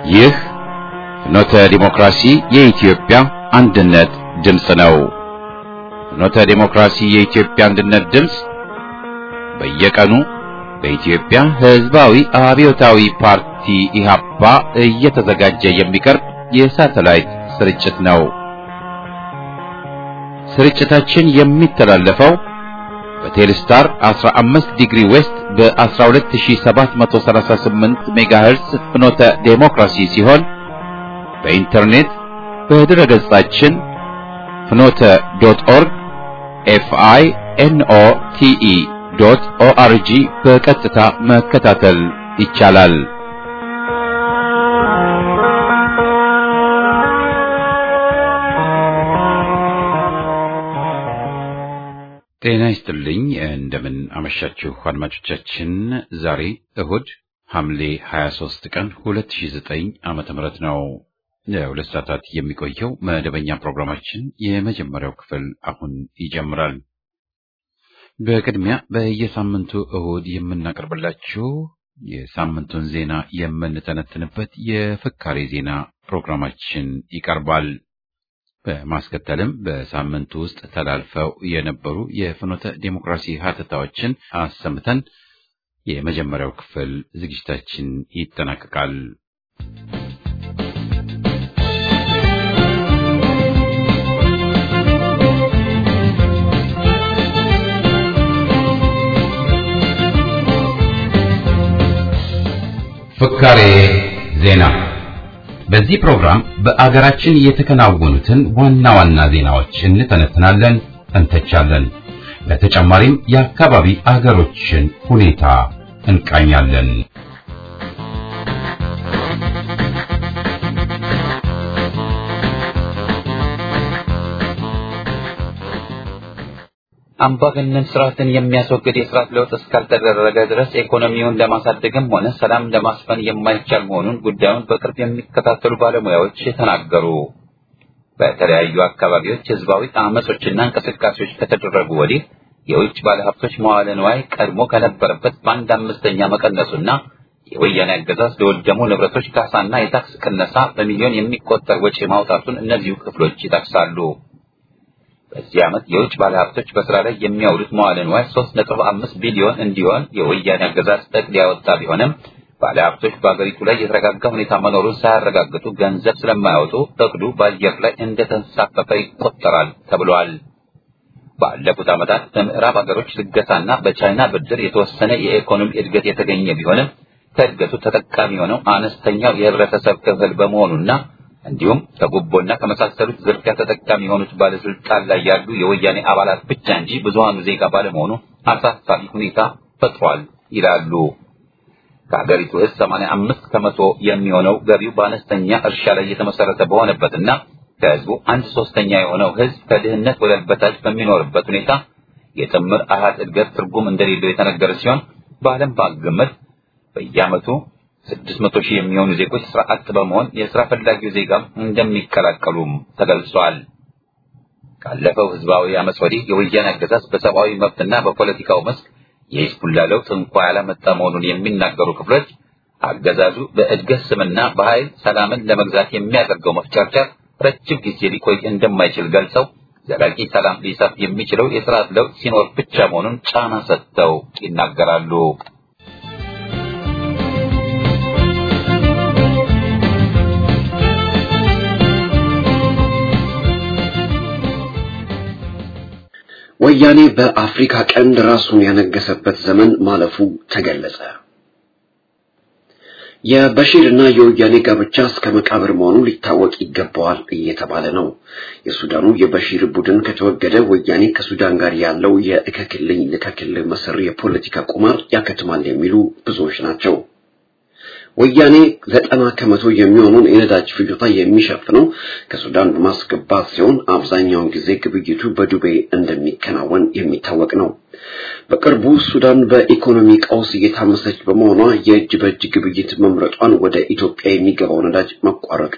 ይህ ፍኖተ ዲሞክራሲ የኢትዮጵያ አንድነት ድምፅ ነው። ፍኖተ ዲሞክራሲ የኢትዮጵያ አንድነት ድምፅ በየቀኑ በኢትዮጵያ ሕዝባዊ አብዮታዊ ፓርቲ ኢህአፓ እየተዘጋጀ የሚቀርብ የሳተላይት ስርጭት ነው። ስርጭታችን የሚተላለፈው በቴሌስታር 15 ዲግሪ ዌስት በ12738 ሜጋሄርስ ፍኖተ ዴሞክራሲ ሲሆን በኢንተርኔት በድረ ገጻችን ፍኖተ ዶት ኦርግ ኤፍአይ ኤንኦ ቲኢ ዶት ኦአርጂ በቀጥታ መከታተል ይቻላል። ጤና ይስጥልኝ። እንደምን አመሻችሁ አድማጮቻችን። ዛሬ እሁድ ሐምሌ 23 ቀን 2009 ዓመተ ምህረት ነው። ለሁለት ሰዓታት የሚቆየው መደበኛ ፕሮግራማችን የመጀመሪያው ክፍል አሁን ይጀምራል። በቅድሚያ በየሳምንቱ እሁድ የምናቀርብላችሁ የሳምንቱን ዜና የምንተነትንበት የፍካሬ ዜና ፕሮግራማችን ይቀርባል። በማስከተልም በሳምንቱ ውስጥ ተላልፈው የነበሩ የፍኖተ ዴሞክራሲ ሀተታዎችን አሰምተን የመጀመሪያው ክፍል ዝግጅታችን ይጠናቀቃል። ፍካሬ ዜና በዚህ ፕሮግራም በአገራችን የተከናወኑትን ዋና ዋና ዜናዎች እንተነትናለን፣ እንተቻለን። በተጨማሪም የአካባቢ አገሮችን ሁኔታ እንቃኛለን። አምባገነን ስርዓትን የሚያስወግድ የስርዓት ለውጥ እስካልተደረገ ድረስ ኢኮኖሚውን ለማሳደግም ሆነ ሰላም ለማስፈን የማይቻል መሆኑን ጉዳዩን በቅርብ የሚከታተሉ ባለሙያዎች ተናገሩ። በተለያዩ አካባቢዎች ህዝባዊ አመጾችና እንቅስቃሴዎች ከተደረጉ ወዲህ የውጭ ባለሀብቶች መዋለ ንዋይ ቀድሞ ከነበረበት በአንድ አምስተኛ መቀነሱና የወያኔ አገዛዝ ለወደሙ ንብረቶች ካሳና የታክስ ቅነሳ በሚሊዮን የሚቆጠር ወጪ ማውጣቱን እነዚሁ ክፍሎች ይጠቅሳሉ። በዚህ ዓመት የውጭ ባለሀብቶች በስራ ላይ የሚያውሉት መዋለ ንዋይ 3.5 ቢሊዮን እንዲሆን የወያኔ አገዛዝ እቅድ ያወጣ ቢሆንም ባለሀብቶች በአገሪቱ ላይ የተረጋጋ ሁኔታ መኖሩን ሳያረጋግጡ ገንዘብ ስለማያወጡ እቅዱ በአየር ላይ እንደተንሳፈፈ ይቆጠራል ተብሏል። ባለፉት ዓመታት በምዕራብ አገሮች ልገሳና በቻይና ብድር የተወሰነ የኢኮኖሚ እድገት የተገኘ ቢሆንም ከእድገቱ ተጠቃሚ የሆነው አነስተኛው የህብረተሰብ ክፍል በመሆኑና እንዲሁም ከጉቦና ከመሳሰሉት ዝርፊያ ተጠቃሚ የሆኑት ባለስልጣን ላይ ያሉ የወያኔ አባላት ብቻ እንጂ ብዙሃኑ ዜጋ ባለመሆኑ አሳሳቢ ሁኔታ ፈጥሯል ይላሉ። ከሀገሪቱ ህዝብ 85 ከመቶ የሚሆነው ገቢው በአነስተኛ እርሻ ላይ የተመሰረተ በሆነበትና ከህዝቡ አንድ ሶስተኛ የሆነው ህዝብ ከድህነት ወለል በታች በሚኖርበት ሁኔታ የጥምር አሃዝ እድገት ትርጉም እንደሌለው የተነገረ ሲሆን በዓለም ባንክ ግምት በየዓመቱ ስድስት መቶ ሺህ የሚሆኑ ዜጎች ስራ አጥ በመሆን የስራ ፈላጊው ዜጋም እንደሚቀላቀሉም ተገልጿል። ካለፈው ህዝባዊ አመፅ ወዲህ የወያኔ አገዛዝ በሰብአዊ መብትና በፖለቲካው መስክ የሂዝቡላ ለውጥ እንኳ ያላመጣ መሆኑን የሚናገሩ ክፍሎች አገዛዙ በእድገት ስምና በኃይል ሰላምን ለመግዛት የሚያደርገው መፍጨርጨር ረጅም ጊዜ ሊቆይ እንደማይችል ገልጸው ዘላቂ ሰላም ሊሰፍ የሚችለው የስርዓት ለውጥ ሲኖር ብቻ መሆኑን ጫና ሰጥተው ይናገራሉ። ወያኔ በአፍሪካ ቀንድ ራሱን ያነገሰበት ዘመን ማለፉ ተገለጸ። የበሺር እና የወያኔ ጋብቻ እስከ መቃብር መሆኑ ሊታወቅ ይገባዋል እየተባለ ነው። የሱዳኑ የበሺር ቡድን ከተወገደ ወያኔ ከሱዳን ጋር ያለው የእከክልኝ ልከክልህ መሰሪ የፖለቲካ ቁማር ያከትማል የሚሉ ብዙዎች ናቸው። ወያኔ ዘጠና ከመቶ የሚሆኑን የነዳጅ ፍጆታ የሚሸፍነው ከሱዳን በማስገባት ሲሆን አብዛኛውን ጊዜ ግብይቱ በዱቤ እንደሚከናወን የሚታወቅ ነው። በቅርቡ ሱዳን በኢኮኖሚ ቀውስ እየታመሰች በመሆኗ የእጅ በእጅ ግብይት መምረጧን ወደ ኢትዮጵያ የሚገባው ነዳጅ መቋረጡ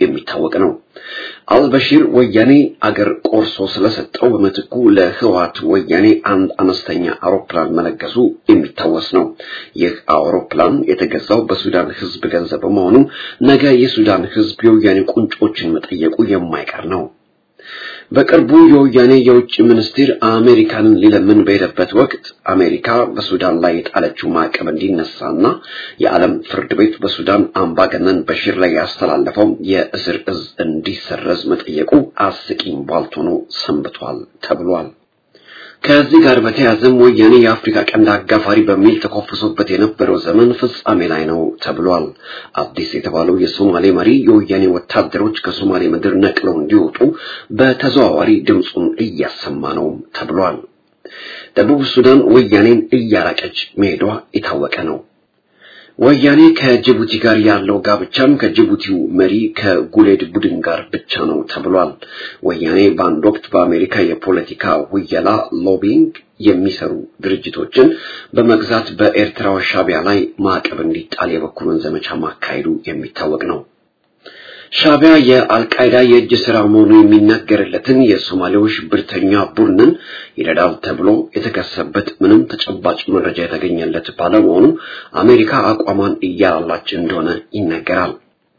የሚታወቅ ነው። አልበሺር ወያኔ አገር ቆርሶ ስለሰጠው በምትኩ ለህወሓት ወያኔ አንድ አነስተኛ አውሮፕላን መለገሱ የሚታወስ ነው። ይህ አውሮፕላን የተገዛው በሱዳን ህዝብ ገንዘብ በመሆኑ ነገ የሱዳን ህዝብ የወያኔ ቁንጮችን መጠየቁ የማይቀር ነው። በቅርቡ የወያኔ የውጭ ሚኒስቴር አሜሪካንን ሊለምን በሄደበት ወቅት አሜሪካ በሱዳን ላይ የጣለችው ማዕቀብ እንዲነሳና የዓለም ፍርድ ቤት በሱዳን አምባገነን በሺር ላይ ያስተላለፈው የእስር እዝ እንዲሰረዝ መጠየቁ አስቂኝ ቧልት ሆኖ ሰንብቷል ተብሏል። ከዚህ ጋር በተያያዘም ወያኔ የአፍሪካ ቀንድ አጋፋሪ በሚል ተኮፍሶበት የነበረው ዘመን ፍጻሜ ላይ ነው ተብሏል። አዲስ የተባለው የሶማሌ መሪ የወያኔ ወታደሮች ከሶማሌ ምድር ነቅለው እንዲወጡ በተዘዋዋሪ ድምፁን እያሰማ ነው ተብሏል። ደቡብ ሱዳን ወያኔን እያራቀች መሄዷ የታወቀ ነው። ወያኔ ከጅቡቲ ጋር ያለው ጋብቻም ከጅቡቲው መሪ ከጉሌድ ቡድን ጋር ብቻ ነው ተብሏል። ወያኔ በአንድ ወቅት በአሜሪካ የፖለቲካ ውየላ ሎቢንግ የሚሰሩ ድርጅቶችን በመግዛት በኤርትራው ሻቢያ ላይ ማዕቀብ እንዲጣል የበኩሉን ዘመቻ ማካሄዱ የሚታወቅ ነው። ሻቢያ የአልቃይዳ የእጅ ስራ መሆኑ የሚነገርለትን የሶማሌው ሽብርተኛ ቡድንን ይረዳል ተብሎ የተከሰበት ምንም ተጨባጭ መረጃ የተገኘለት ባለመሆኑ አሜሪካ አቋሟን እያላላች እንደሆነ ይነገራል።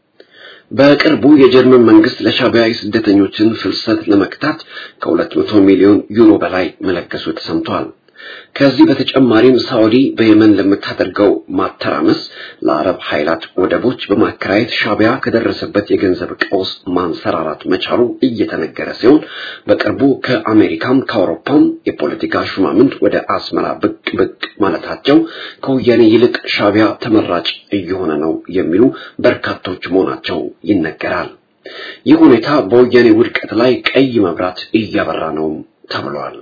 በቅርቡ የጀርመን መንግስት ለሻቢያ የስደተኞችን ፍልሰት ለመክታት ከ200 ሚሊዮን ዩሮ በላይ መለገሱ ተሰምቷል። ከዚህ በተጨማሪም ሳዑዲ በየመን ለምታደርገው ማተራመስ ለአረብ ኃይላት ወደቦች በማከራየት ሻቢያ ከደረሰበት የገንዘብ ቀውስ ማንሰራራት መቻሉ እየተነገረ ሲሆን በቅርቡ ከአሜሪካም ከአውሮፓም የፖለቲካ ሹማምንት ወደ አስመራ ብቅ ብቅ ማለታቸው ከወያኔ ይልቅ ሻቢያ ተመራጭ እየሆነ ነው የሚሉ በርካቶች መሆናቸው ይነገራል። ይህ ሁኔታ በወያኔ ውድቀት ላይ ቀይ መብራት እያበራ ነው ተብሏል።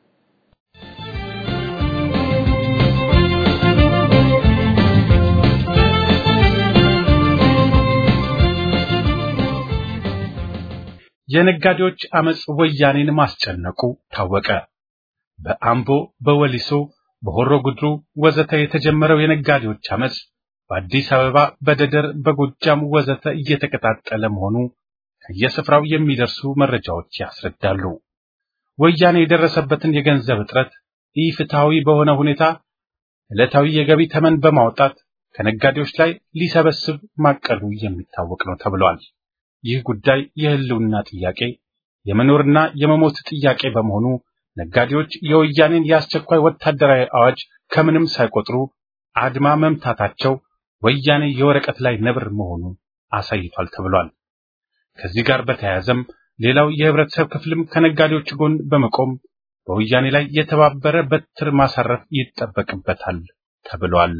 የነጋዴዎች አመጽ ወያኔን ማስጨነቁ ታወቀ። በአምቦ፣ በወሊሶ፣ በሆሮ ጉድሩ ወዘተ የተጀመረው የነጋዴዎች አመጽ በአዲስ አበባ፣ በደደር፣ በጎጃም ወዘተ እየተቀጣጠለ መሆኑ ከየስፍራው የሚደርሱ መረጃዎች ያስረዳሉ። ወያኔ የደረሰበትን የገንዘብ እጥረት ኢፍትሐዊ በሆነ ሁኔታ ዕለታዊ የገቢ ተመን በማውጣት ከነጋዴዎች ላይ ሊሰበስብ ማቀዱ የሚታወቅ ነው ተብሏል። ይህ ጉዳይ የህልውና ጥያቄ የመኖርና የመሞት ጥያቄ በመሆኑ ነጋዴዎች የወያኔን የአስቸኳይ ወታደራዊ አዋጅ ከምንም ሳይቆጥሩ አድማ መምታታቸው ወያኔ የወረቀት ላይ ነብር መሆኑ አሳይቷል ተብሏል። ከዚህ ጋር በተያያዘም ሌላው የህብረተሰብ ክፍልም ከነጋዴዎች ጎን በመቆም በወያኔ ላይ የተባበረ በትር ማሳረፍ ይጠበቅበታል ተብሏል።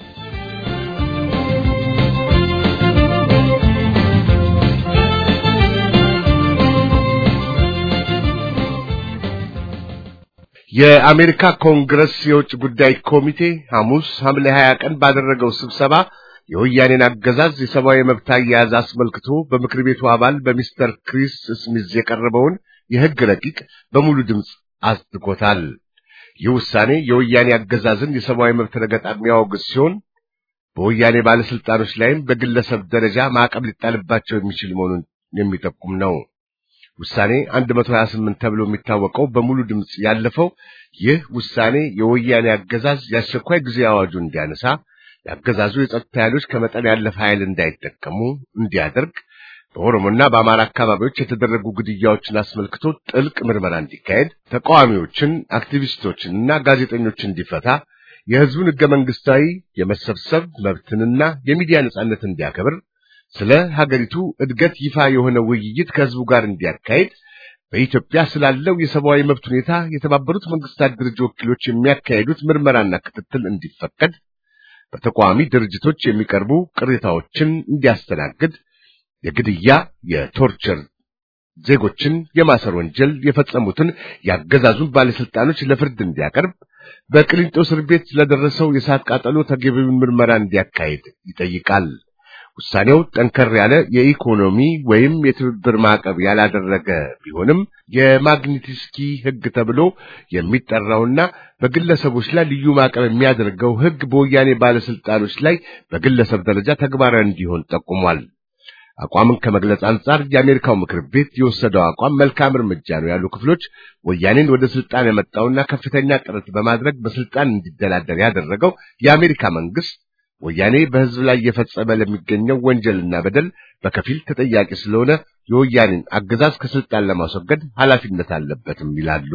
የአሜሪካ ኮንግረስ የውጭ ጉዳይ ኮሚቴ ሐሙስ ሐምሌ 20 ቀን ባደረገው ስብሰባ የወያኔን አገዛዝ የሰብአዊ መብት አያያዝ አስመልክቶ በምክር ቤቱ አባል በሚስተር ክሪስ ስሚዝ የቀረበውን የሕግ ረቂቅ በሙሉ ድምፅ አጽድቆታል። ይህ ውሳኔ የወያኔ አገዛዝን የሰብአዊ መብት ረገጣ የሚያወግዝ ሲሆን በወያኔ ባለስልጣኖች ላይም በግለሰብ ደረጃ ማዕቀብ ሊጣልባቸው የሚችል መሆኑን የሚጠቁም ነው። ውሳኔ 128 ተብሎ የሚታወቀው በሙሉ ድምፅ ያለፈው ይህ ውሳኔ የወያኔ አገዛዝ የአስቸኳይ ጊዜ አዋጁን እንዲያነሳ፣ የአገዛዙ የጸጥታ ኃይሎች ከመጠን ያለፈ ኃይል እንዳይጠቀሙ እንዲያደርግ፣ በኦሮሞና በአማራ አካባቢዎች የተደረጉ ግድያዎችን አስመልክቶ ጥልቅ ምርመራ እንዲካሄድ፣ ተቃዋሚዎችን፣ አክቲቪስቶችንና ጋዜጠኞችን እንዲፈታ፣ የህዝቡን ህገ መንግስታዊ የመሰብሰብ መብትንና የሚዲያ ነጻነት እንዲያከብር ስለ ሀገሪቱ እድገት ይፋ የሆነ ውይይት ከህዝቡ ጋር እንዲያካሄድ በኢትዮጵያ ስላለው የሰብአዊ መብት ሁኔታ የተባበሩት መንግስታት ድርጅት ወኪሎች የሚያካሄዱት ምርመራና ክትትል እንዲፈቀድ፣ በተቃዋሚ ድርጅቶች የሚቀርቡ ቅሬታዎችን እንዲያስተናግድ፣ የግድያ፣ የቶርቸር ዜጎችን የማሰር ወንጀል የፈጸሙትን ያገዛዙን ባለስልጣኖች ለፍርድ እንዲያቀርብ፣ በቅሊንጦ እስር ቤት ለደረሰው የእሳት ቃጠሎ ተገቢውን ምርመራ እንዲያካሄድ ይጠይቃል። ውሳኔው ጠንከር ያለ የኢኮኖሚ ወይም የትብብር ማዕቀብ ያላደረገ ቢሆንም የማግኒትስኪ ሕግ ተብሎ የሚጠራውና በግለሰቦች ላይ ልዩ ማዕቀብ የሚያደርገው ሕግ በወያኔ ባለስልጣኖች ላይ በግለሰብ ደረጃ ተግባራዊ እንዲሆን ጠቁሟል። አቋምን ከመግለጽ አንጻር የአሜሪካው ምክር ቤት የወሰደው አቋም መልካም እርምጃ ነው ያሉ ክፍሎች ወያኔን ወደ ስልጣን ያመጣውና ከፍተኛ ጥረት በማድረግ በስልጣን እንዲደላደር ያደረገው የአሜሪካ መንግስት ወያኔ በሕዝብ ላይ እየፈጸመ ለሚገኘው ወንጀልና በደል በከፊል ተጠያቂ ስለሆነ የወያኔን አገዛዝ ከስልጣን ለማስወገድ ኃላፊነት አለበትም ይላሉ።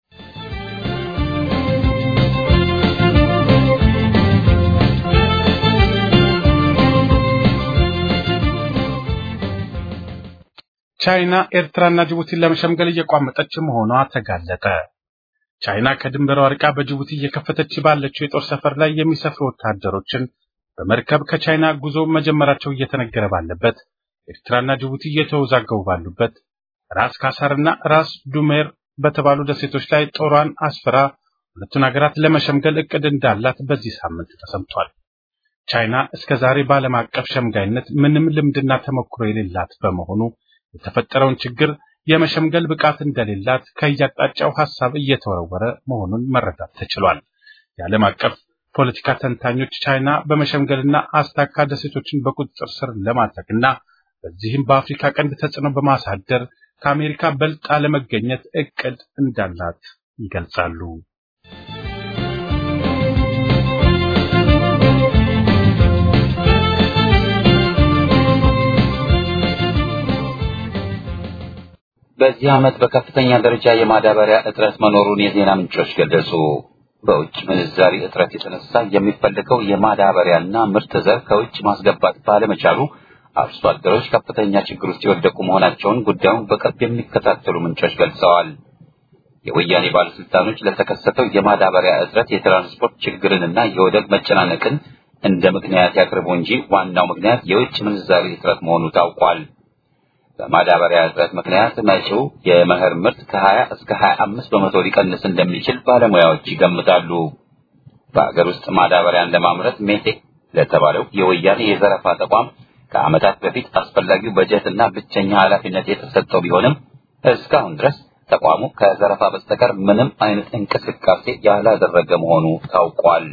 ቻይና ኤርትራና ጅቡቲን ለመሸምገል እየቋመጠች መሆኗ ተጋለጠ። ቻይና ከድንበሯ ርቃ በጅቡቲ እየከፈተች ባለችው የጦር ሰፈር ላይ የሚሰፍሩ ወታደሮችን በመርከብ ከቻይና ጉዞ መጀመራቸው እየተነገረ ባለበት ኤርትራና ጅቡቲ እየተወዛገቡ ባሉበት ራስ ካሳርና ራስ ዱሜር በተባሉ ደሴቶች ላይ ጦሯን አስፈራ ሁለቱን ሀገራት ለመሸምገል እቅድ እንዳላት በዚህ ሳምንት ተሰምቷል። ቻይና እስከ ዛሬ በዓለም አቀፍ ሸምጋይነት ምንም ልምድና ተሞክሮ የሌላት በመሆኑ የተፈጠረውን ችግር የመሸምገል ብቃት እንደሌላት ከየአቅጣጫው ሐሳብ እየተወረወረ መሆኑን መረዳት ተችሏል። የዓለም አቀፍ ፖለቲካ ተንታኞች ቻይና በመሸምገልና አስታካ ደሴቶችን በቁጥጥር ስር ለማድረግና በዚህም በአፍሪካ ቀንድ ተጽዕኖ በማሳደር ከአሜሪካ በልጣ ለመገኘት እቅድ እንዳላት ይገልጻሉ። በዚህ ዓመት በከፍተኛ ደረጃ የማዳበሪያ እጥረት መኖሩን የዜና ምንጮች ገለጹ። በውጭ ምንዛሪ እጥረት የተነሳ የሚፈልገው የማዳበሪያና ምርት ዘር ከውጭ ማስገባት ባለመቻሉ አርሶ አደሮች ከፍተኛ ችግር ውስጥ የወደቁ መሆናቸውን ጉዳዩን በቅርብ የሚከታተሉ ምንጮች ገልጸዋል። የወያኔ ባለስልጣኖች ለተከሰተው የማዳበሪያ እጥረት የትራንስፖርት ችግርንና የወደብ መጨናነቅን እንደ ምክንያት ያቅርቡ እንጂ ዋናው ምክንያት የውጭ ምንዛሪ እጥረት መሆኑ ታውቋል። በማዳበሪያ እጥረት ምክንያት መጪው የመኸር ምርት ከ20 እስከ 25 በመቶ ሊቀንስ እንደሚችል ባለሙያዎች ይገምታሉ። በሀገር ውስጥ ማዳበሪያን ለማምረት ሜቴክ ለተባለው የወያኔ የዘረፋ ተቋም ከዓመታት በፊት አስፈላጊው በጀትና ብቸኛ ኃላፊነት የተሰጠው ቢሆንም እስካሁን ድረስ ተቋሙ ከዘረፋ በስተቀር ምንም አይነት እንቅስቃሴ ያላደረገ መሆኑ ታውቋል።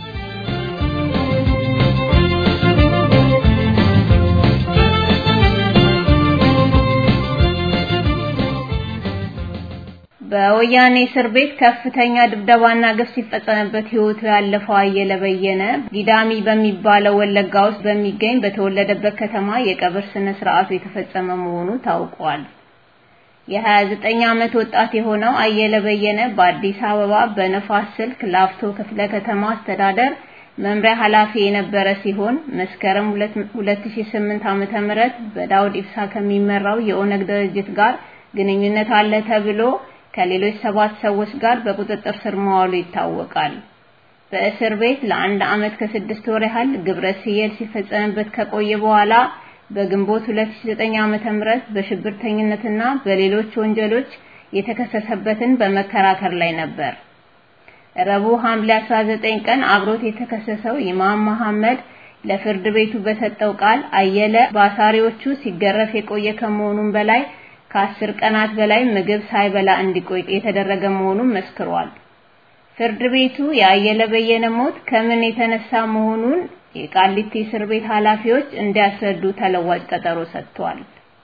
በወያኔ እስር ቤት ከፍተኛ ድብደባና ግፍ ሲፈጸምበት ሕይወቱ ያለፈው አየለ በየነ ጊዳሚ በሚባለው ወለጋ ውስጥ በሚገኝ በተወለደበት ከተማ የቀብር ስነ ስርዓቱ የተፈጸመ መሆኑ ታውቋል። የ29 ዓመት ወጣት የሆነው አየለ በየነ በአዲስ አበባ በነፋስ ስልክ ላፍቶ ክፍለ ከተማ አስተዳደር መምሪያ ኃላፊ የነበረ ሲሆን መስከረም 2008 ዓመተ ምህረት በዳውድ ኢብሳ ከሚመራው የኦነግ ድርጅት ጋር ግንኙነት አለ ተብሎ ከሌሎች ሰባት ሰዎች ጋር በቁጥጥር ስር መዋሉ ይታወቃል። በእስር ቤት ለአንድ ዓመት ከስድስት ወር ያህል ግብረ ሰዶም ሲፈጸምበት ከቆየ በኋላ በግንቦት 2009 ዓመተ ምህረት በሽብርተኝነትና በሌሎች ወንጀሎች የተከሰሰበትን በመከራከር ላይ ነበር። ረቡዕ ሐምሌ 19 ቀን አብሮት የተከሰሰው ኢማም መሐመድ ለፍርድ ቤቱ በሰጠው ቃል አየለ በአሳሪዎቹ ሲገረፍ የቆየ ከመሆኑም በላይ ከአስር ቀናት በላይ ምግብ ሳይበላ እንዲቆይ የተደረገ መሆኑን መስክሯል። ፍርድ ቤቱ የአየለ በየነ ሞት ከምን የተነሳ መሆኑን የቃሊቲ እስር ቤት ኃላፊዎች እንዲያስረዱ ተለዋጭ ቀጠሮ ሰጥቷል።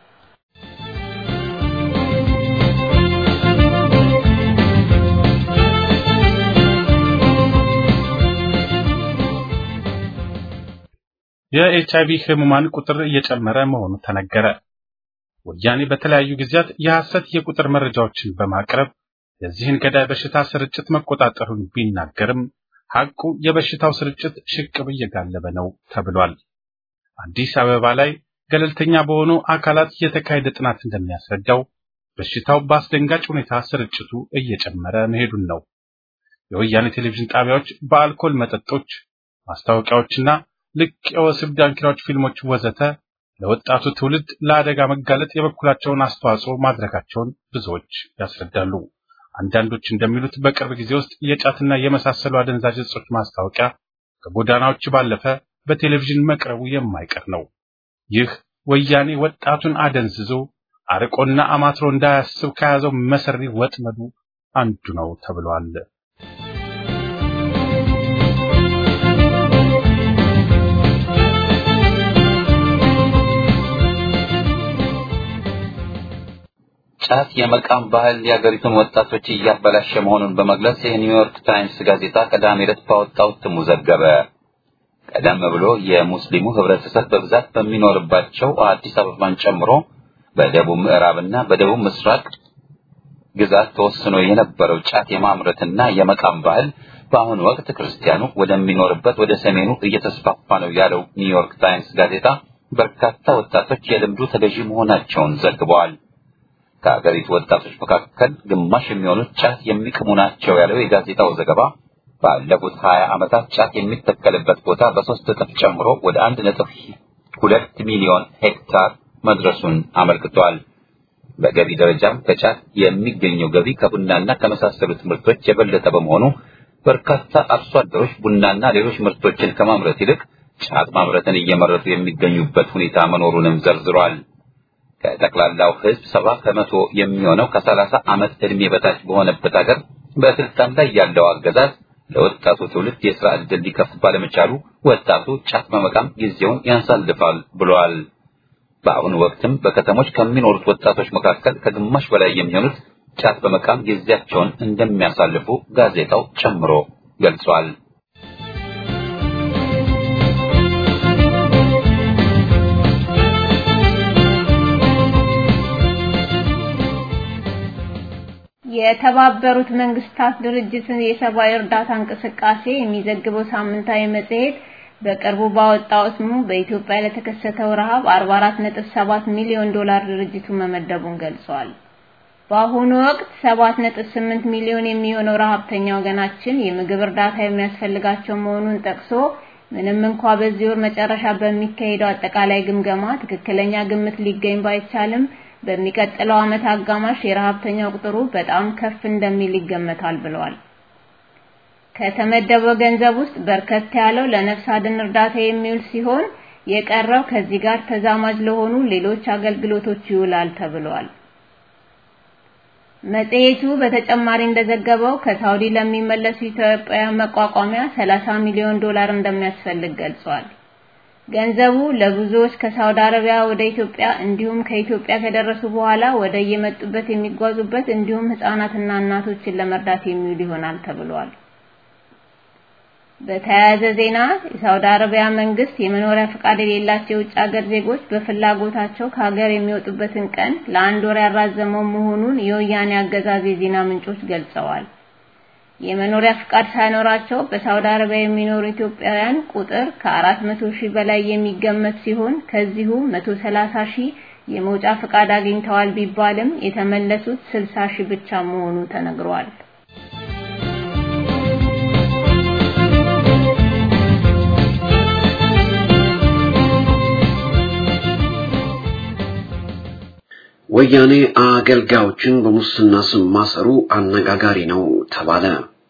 የኤችአይቪ ህሙማን ቁጥር እየጨመረ መሆኑ ተነገረ። ወያኔ በተለያዩ ጊዜያት የሐሰት የቁጥር መረጃዎችን በማቅረብ የዚህን ገዳይ በሽታ ስርጭት መቆጣጠሩን ቢናገርም ሐቁ የበሽታው ስርጭት ሽቅብ እየጋለበ ነው ተብሏል። አዲስ አበባ ላይ ገለልተኛ በሆኑ አካላት የተካሄደ ጥናት እንደሚያስረዳው በሽታው በአስደንጋጭ ሁኔታ ስርጭቱ እየጨመረ መሄዱን ነው። የወያኔ ቴሌቪዥን ጣቢያዎች በአልኮል መጠጦች፣ ማስታወቂያዎችና ልቅ የወሲብ ዳንኪራዎች፣ ፊልሞች ወዘተ ለወጣቱ ትውልድ ለአደጋ መጋለጥ የበኩላቸውን አስተዋጽኦ ማድረጋቸውን ብዙዎች ያስረዳሉ። አንዳንዶች እንደሚሉት በቅርብ ጊዜ ውስጥ የጫትና የመሳሰሉ አደንዛዥ እጾች ማስታወቂያ ከጎዳናዎች ባለፈ በቴሌቪዥን መቅረቡ የማይቀር ነው። ይህ ወያኔ ወጣቱን አደንዝዞ አርቆና አማትሮ እንዳያስብ ከያዘው መሰሪ ወጥመዱ አንዱ ነው ተብሏል። ጫት የመቃም ባህል የአገሪቱን ወጣቶች እያበላሸ መሆኑን በመግለጽ የኒውዮርክ ታይምስ ጋዜጣ ቅዳሜ ዕለት ባወጣው እትሙ ዘገበ። ቀደም ብሎ የሙስሊሙ ህብረተሰብ በብዛት በሚኖርባቸው አዲስ አበባን ጨምሮ በደቡብ ምዕራብና በደቡብ ምስራቅ ግዛት ተወስኖ የነበረው ጫት የማምረትና የመቃም ባህል በአሁኑ ወቅት ክርስቲያኑ ወደሚኖርበት ወደ ሰሜኑ እየተስፋፋ ነው ያለው ኒውዮርክ ታይምስ ጋዜጣ በርካታ ወጣቶች የልምዱ ተገዢ መሆናቸውን ዘግበዋል። ከሀገሪቱ ወጣቶች መካከል ግማሽ የሚሆኑት ጫት የሚቅሙ ናቸው ያለው የጋዜጣው ዘገባ ባለፉት ሀያ ዓመታት ጫት የሚተከልበት ቦታ በሶስት እጥፍ ጨምሮ ወደ አንድ ነጥብ ሁለት ሚሊዮን ሄክታር መድረሱን አመልክቷል። በገቢ ደረጃም ከጫት የሚገኘው ገቢ ከቡናና ከመሳሰሉት ምርቶች የበለጠ በመሆኑ በርካታ አርሶ አደሮች ቡናና ሌሎች ምርቶችን ከማምረት ይልቅ ጫት ማምረትን እየመረጡ የሚገኙበት ሁኔታ መኖሩንም ዘርዝሯል። ከጠቅላላው ሕዝብ ሰባ ከመቶ የሚሆነው ከሰላሳ ዓመት ዕድሜ በታች በሆነበት ሀገር በስልጣን ላይ ያለው አገዛዝ ለወጣቱ ትውልድ የሥራ ዕድል ሊከፍት ባለመቻሉ ወጣቱ ጫት በመቃም ጊዜውን ያሳልፋል ብለዋል። በአሁኑ ወቅትም በከተሞች ከሚኖሩት ወጣቶች መካከል ከግማሽ በላይ የሚሆኑት ጫት በመቃም ጊዜያቸውን እንደሚያሳልፉ ጋዜጣው ጨምሮ ገልጿል። የተባበሩት መንግስታት ድርጅትን የሰብአዊ እርዳታ እንቅስቃሴ የሚዘግበው ሳምንታዊ መጽሔት በቅርቡ ባወጣው ስሙ በኢትዮጵያ ለተከሰተው ረሃብ 44.7 ሚሊዮን ዶላር ድርጅቱ መመደቡን ገልጿል። በአሁኑ ወቅት 7.8 ሚሊዮን የሚሆነው ረሃብተኛ ወገናችን የምግብ እርዳታ የሚያስፈልጋቸው መሆኑን ጠቅሶ ምንም እንኳ በዚህ ወር መጨረሻ በሚካሄደው አጠቃላይ ግምገማ ትክክለኛ ግምት ሊገኝ ባይቻልም በሚቀጥለው ዓመት አጋማሽ የረሃብተኛው ቁጥሩ በጣም ከፍ እንደሚል ይገመታል ብለዋል። ከተመደበው ገንዘብ ውስጥ በርከት ያለው ለነፍስ አድን እርዳታ የሚውል ሲሆን የቀረው ከዚህ ጋር ተዛማጅ ለሆኑ ሌሎች አገልግሎቶች ይውላል ተብሏል። መጽሔቱ በተጨማሪ እንደዘገበው ከሳውዲ ለሚመለሱ ኢትዮጵያውያን መቋቋሚያ 30 ሚሊዮን ዶላር እንደሚያስፈልግ ገልጿል። ገንዘቡ ለብዙዎች ከሳውዲ አረቢያ ወደ ኢትዮጵያ እንዲሁም ከኢትዮጵያ ከደረሱ በኋላ ወደ የመጡበት የሚጓዙበት እንዲሁም ህፃናትና እናቶችን ለመርዳት የሚውል ይሆናል ተብሏል። በተያያዘ ዜና የሳውዲ አረቢያ መንግስት የመኖሪያ ፈቃድ የሌላቸው የውጭ ሀገር ዜጎች በፍላጎታቸው ከሀገር የሚወጡበትን ቀን ለአንድ ወር ያራዘመው መሆኑን የወያኔ አገዛዝ የዜና ምንጮች ገልጸዋል። የመኖሪያ ፍቃድ ሳይኖራቸው በሳውዲ አረቢያ የሚኖሩ ኢትዮጵያውያን ቁጥር ከ400 ሺህ በላይ የሚገመት ሲሆን ከዚሁ 130 ሺህ የመውጫ ፍቃድ አግኝተዋል ቢባልም የተመለሱት 60 ሺህ ብቻ መሆኑ ተነግሯል። ወያኔ አገልጋዮችን በሙስና ስም ማሰሩ አነጋጋሪ ነው ተባለ።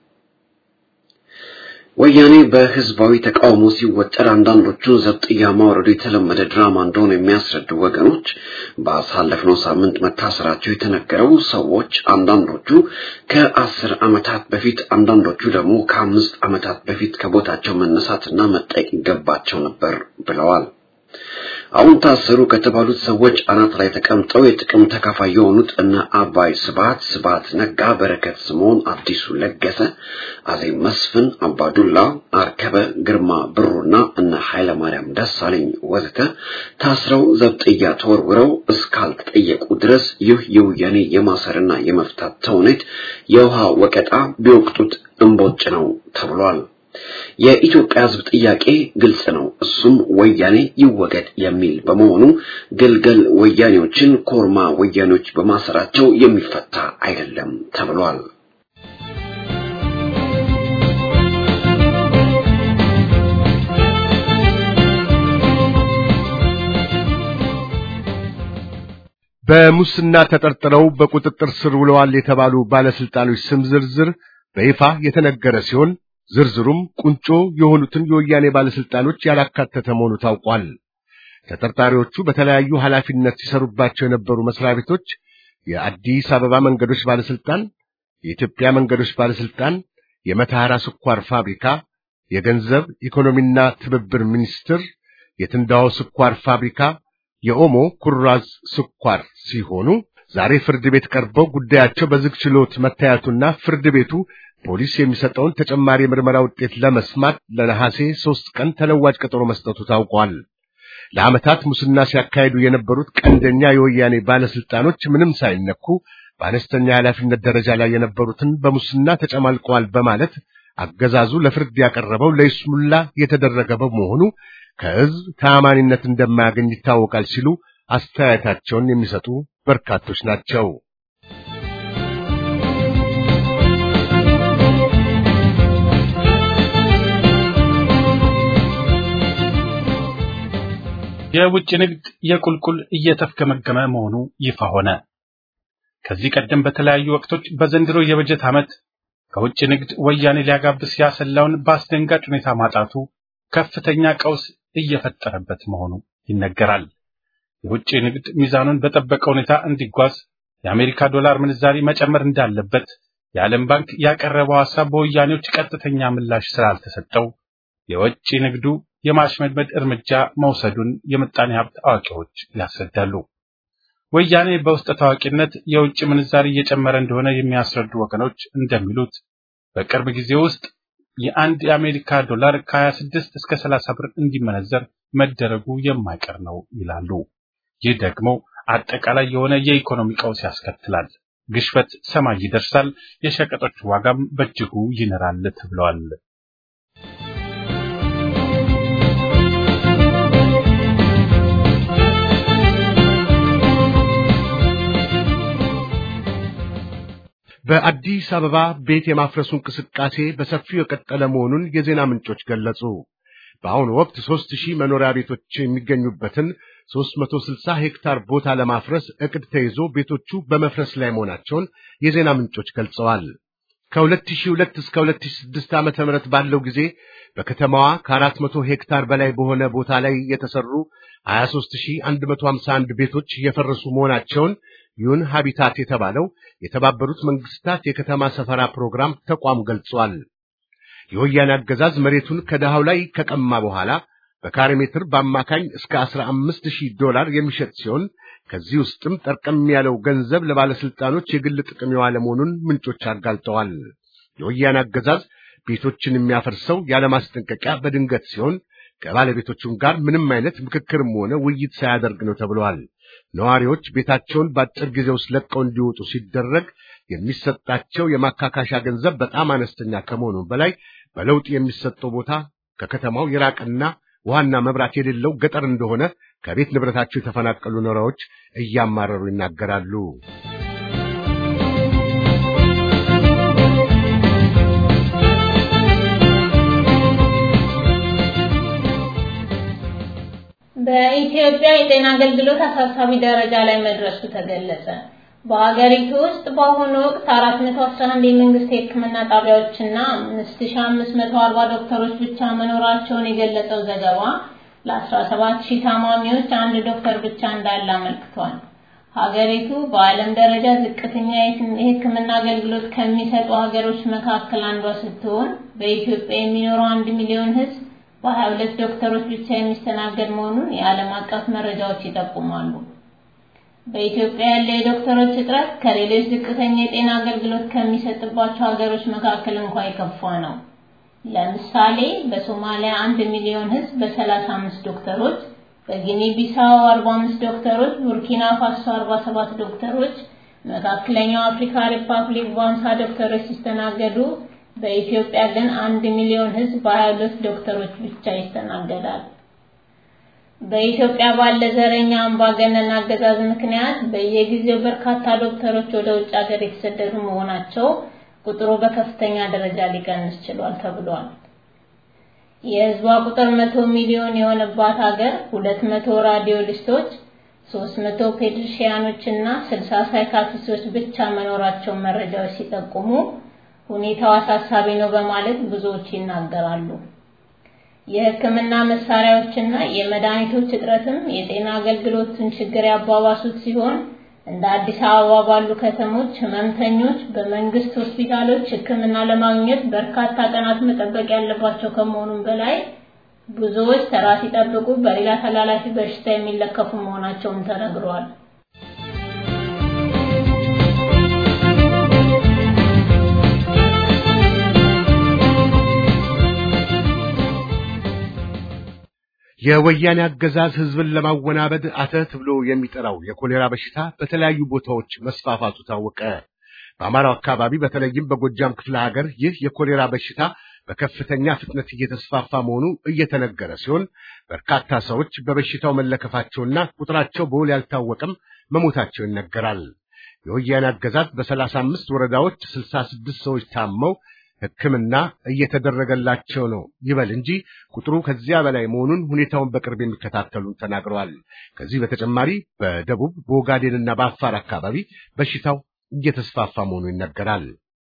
ወያኔ በህዝባዊ ተቃውሞ ሲወጠር አንዳንዶቹን ዘብጥያ ማውረዱ የተለመደ ድራማ እንደሆነ የሚያስረዱ ወገኖች ባሳለፍነው ሳምንት መታሰራቸው የተነገረው ሰዎች አንዳንዶቹ ከአስር ዓመታት በፊት አንዳንዶቹ ደግሞ ከአምስት ዓመታት በፊት ከቦታቸው መነሳትና መጠየቅ ይገባቸው ነበር ብለዋል። አሁን ታሰሩ ከተባሉት ሰዎች አናት ላይ ተቀምጠው የጥቅም ተካፋይ የሆኑት እነ አባይ ስብሐት፣ ስብሐት ነጋ፣ በረከት ስምዖን፣ አዲሱ ለገሰ፣ አዜብ መስፍን፣ አባዱላ አርከበ፣ ግርማ ብሩና እነ ኃይለማርያም ደሳለኝ ወዘተ ታስረው ዘብጥያ ተወርውረው እስካልተጠየቁ ድረስ ይህ የወያኔ የማሰርና የመፍታት ተውኔት የውሃ ወቀጣ ቢወቅጡት እምቦጭ ነው ተብሏል። የኢትዮጵያ ሕዝብ ጥያቄ ግልጽ ነው። እሱም ወያኔ ይወገድ የሚል በመሆኑ ግልገል ወያኔዎችን ኮርማ ወያኔዎች በማሰራቸው የሚፈታ አይደለም ተብሏል። በሙስና ተጠርጥረው በቁጥጥር ስር ውለዋል የተባሉ ባለስልጣኖች ስም ዝርዝር በይፋ የተነገረ ሲሆን ዝርዝሩም ቁንጮ የሆኑትን የወያኔ ባለስልጣኖች ያላካተተ መሆኑ ታውቋል። ተጠርጣሪዎቹ በተለያዩ ኃላፊነት ሲሰሩባቸው የነበሩ መስሪያ ቤቶች የአዲስ አበባ መንገዶች ባለስልጣን፣ የኢትዮጵያ መንገዶች ባለስልጣን፣ የመተሐራ ስኳር ፋብሪካ፣ የገንዘብ ኢኮኖሚና ትብብር ሚኒስቴር፣ የትንዳሆ ስኳር ፋብሪካ፣ የኦሞ ኩራዝ ስኳር ሲሆኑ ዛሬ ፍርድ ቤት ቀርበው ጉዳያቸው በዝግ ችሎት መታየቱና ፍርድ ቤቱ ፖሊስ የሚሰጠውን ተጨማሪ ምርመራ ውጤት ለመስማት ለነሐሴ ሦስት ቀን ተለዋጭ ቀጠሮ መስጠቱ ታውቋል። ለዓመታት ሙስና ሲያካሂዱ የነበሩት ቀንደኛ የወያኔ ባለስልጣኖች ምንም ሳይነኩ በአነስተኛ ኃላፊነት ደረጃ ላይ የነበሩትን በሙስና ተጨማልቀዋል በማለት አገዛዙ ለፍርድ ያቀረበው ለይስሙላ የተደረገ በመሆኑ ከሕዝብ ተአማኒነት እንደማያገኝ ይታወቃል ሲሉ አስተያየታቸውን የሚሰጡ በርካቶች ናቸው። የውጭ ንግድ የቁልቁል እየተፍገመገመ መሆኑ ይፋ ሆነ። ከዚህ ቀደም በተለያዩ ወቅቶች በዘንድሮ የበጀት ዓመት ከውጭ ንግድ ወያኔ ሊያጋብስ ያሰላውን በአስደንጋጭ ሁኔታ ማጣቱ ከፍተኛ ቀውስ እየፈጠረበት መሆኑ ይነገራል። የውጭ ንግድ ሚዛኑን በጠበቀ ሁኔታ እንዲጓዝ የአሜሪካ ዶላር ምንዛሪ መጨመር እንዳለበት የዓለም ባንክ ያቀረበው ሐሳብ በወያኔዎች ቀጥተኛ ምላሽ ስላልተሰጠው የውጭ ንግዱ የማሽመድመድ እርምጃ መውሰዱን የምጣኔ ሀብት አዋቂዎች ያስረዳሉ። ወያኔ በውስጥ ታዋቂነት የውጭ ምንዛሪ እየጨመረ እንደሆነ የሚያስረዱ ወገኖች እንደሚሉት በቅርብ ጊዜ ውስጥ የአንድ የአሜሪካ ዶላር ከ26 እስከ 30 ብር እንዲመነዘር መደረጉ የማይቀር ነው ይላሉ። ይህ ደግሞ አጠቃላይ የሆነ የኢኮኖሚ ቀውስ ያስከትላል። ግሽበት ሰማይ ይደርሳል፣ የሸቀጦች ዋጋም በእጅጉ ይንራል ተብለዋል። በአዲስ አበባ ቤት የማፍረሱ እንቅስቃሴ በሰፊው የቀጠለ መሆኑን የዜና ምንጮች ገለጹ። በአሁኑ ወቅት ሦስት ሺህ መኖሪያ ቤቶች የሚገኙበትን 360 ሄክታር ቦታ ለማፍረስ እቅድ ተይዞ ቤቶቹ በመፍረስ ላይ መሆናቸውን የዜና ምንጮች ገልጸዋል። ከ2002 እስከ 2006 ዓመተ ምህረት ባለው ጊዜ በከተማዋ ከ400 ሄክታር በላይ በሆነ ቦታ ላይ የተሰሩ 23151 ቤቶች እየፈረሱ መሆናቸውን ዩን ሃቢታት የተባለው የተባበሩት መንግስታት የከተማ ሰፈራ ፕሮግራም ተቋም ገልጿል። የወያኔ አገዛዝ መሬቱን ከድሃው ላይ ከቀማ በኋላ በካሬ ሜትር በአማካኝ እስከ 15000 ዶላር የሚሸጥ ሲሆን ከዚህ ውስጥም ጠርቀም ያለው ገንዘብ ለባለስልጣኖች የግል ጥቅም የዋለ መሆኑን ምንጮች አጋልጠዋል። የወያኔ አገዛዝ ቤቶችን የሚያፈርሰው ያለማስጠንቀቂያ በድንገት ሲሆን ከባለቤቶቹም ጋር ምንም አይነት ምክክርም ሆነ ውይይት ሳያደርግ ነው ተብለዋል። ነዋሪዎች ቤታቸውን በአጭር ጊዜ ውስጥ ለቀው እንዲወጡ ሲደረግ የሚሰጣቸው የማካካሻ ገንዘብ በጣም አነስተኛ ከመሆኑ በላይ በለውጥ የሚሰጠው ቦታ ከከተማው የራቀና ውሃና መብራት የሌለው ገጠር እንደሆነ ከቤት ንብረታቸው የተፈናቀሉ ነዋሪዎች እያማረሩ ይናገራሉ። በኢትዮጵያ የጤና አገልግሎት አሳሳቢ ደረጃ ላይ መድረሱ ተገለጸ። በሀገሪቱ ውስጥ በአሁኑ ወቅት 411 የመንግስት የሕክምና ጣቢያዎችና 5540 ዶክተሮች ብቻ መኖራቸውን የገለጸው ዘገባ ለ17000 ታማሚዎች አንድ ዶክተር ብቻ እንዳለ አመልክቷል። ሀገሪቱ በዓለም ደረጃ ዝቅተኛ የሕክምና አገልግሎት ከሚሰጡ ሀገሮች መካከል አንዷ ስትሆን በኢትዮጵያ የሚኖረው አንድ ሚሊዮን ሕዝብ በ22 ዶክተሮች ብቻ የሚስተናገድ መሆኑን የዓለም አቀፍ መረጃዎች ይጠቁማሉ። በኢትዮጵያ ያለ የዶክተሮች እጥረት ከሌሎች ዝቅተኛ የጤና አገልግሎት ከሚሰጥባቸው ሀገሮች መካከል እንኳን የከፋ ነው። ለምሳሌ በሶማሊያ አንድ ሚሊዮን ህዝብ በ35 ዶክተሮች፣ በጊኒ ቢሳው 45 ዶክተሮች፣ ቡርኪና ፋሶ 47 ዶክተሮች፣ መካከለኛው አፍሪካ ሪፐብሊክ በ50 ዶክተሮች ሲስተናገዱ በኢትዮጵያ ግን አንድ ሚሊዮን ህዝብ በ22 ዶክተሮች ብቻ ይስተናገዳል። በኢትዮጵያ ባለ ዘረኛ አምባገነን አገዛዝ ምክንያት በየጊዜው በርካታ ዶክተሮች ወደ ውጭ ሀገር የተሰደዱ መሆናቸው ቁጥሩ በከፍተኛ ደረጃ ሊቀንስ ችሏል ተብሏል። የህዝቧ ቁጥር መቶ ሚሊዮን የሆነባት ሀገር 200 ራዲዮሊስቶች፣ 300 ፔዲሽያኖች እና 60 ሳይካትሪስቶች ብቻ መኖራቸውን መረጃዎች ሲጠቁሙ ሁኔታው አሳሳቢ ነው በማለት ብዙዎች ይናገራሉ። የሕክምና መሳሪያዎችና የመድኃኒቶች እጥረትም የጤና አገልግሎትን ችግር ያባባሱት ሲሆን እንደ አዲስ አበባ ባሉ ከተሞች ህመምተኞች በመንግስት ሆስፒታሎች ሕክምና ለማግኘት በርካታ ቀናት መጠበቅ ያለባቸው ከመሆኑም በላይ ብዙዎች ተራ ሲጠብቁ በሌላ ተላላፊ በሽታ የሚለከፉ መሆናቸውን ተነግሯል። የወያኔ አገዛዝ ህዝብን ለማወናበድ አተት ብሎ የሚጠራው የኮሌራ በሽታ በተለያዩ ቦታዎች መስፋፋቱ ታወቀ። በአማራው አካባቢ በተለይም በጎጃም ክፍለ ሀገር ይህ የኮሌራ በሽታ በከፍተኛ ፍጥነት እየተስፋፋ መሆኑ እየተነገረ ሲሆን በርካታ ሰዎች በበሽታው መለከፋቸውና ቁጥራቸው በውል ያልታወቀም መሞታቸው ይነገራል። የወያኔ አገዛዝ በሰላሳ አምስት ወረዳዎች ስልሳ ስድስት ሰዎች ታመው ሕክምና እየተደረገላቸው ነው ይበል እንጂ ቁጥሩ ከዚያ በላይ መሆኑን ሁኔታውን በቅርብ የሚከታተሉን ተናግረዋል። ከዚህ በተጨማሪ በደቡብ በኦጋዴንና በአፋር አካባቢ በሽታው እየተስፋፋ መሆኑ ይነገራል።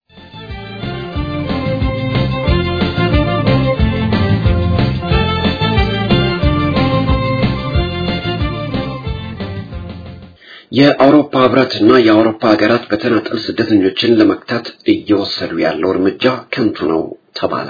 የአውሮፓ ህብረትና የአውሮፓ ሀገራት በተናጠል ስደተኞችን ለመክታት እየወሰዱ ያለው እርምጃ ከንቱ ነው ተባለ።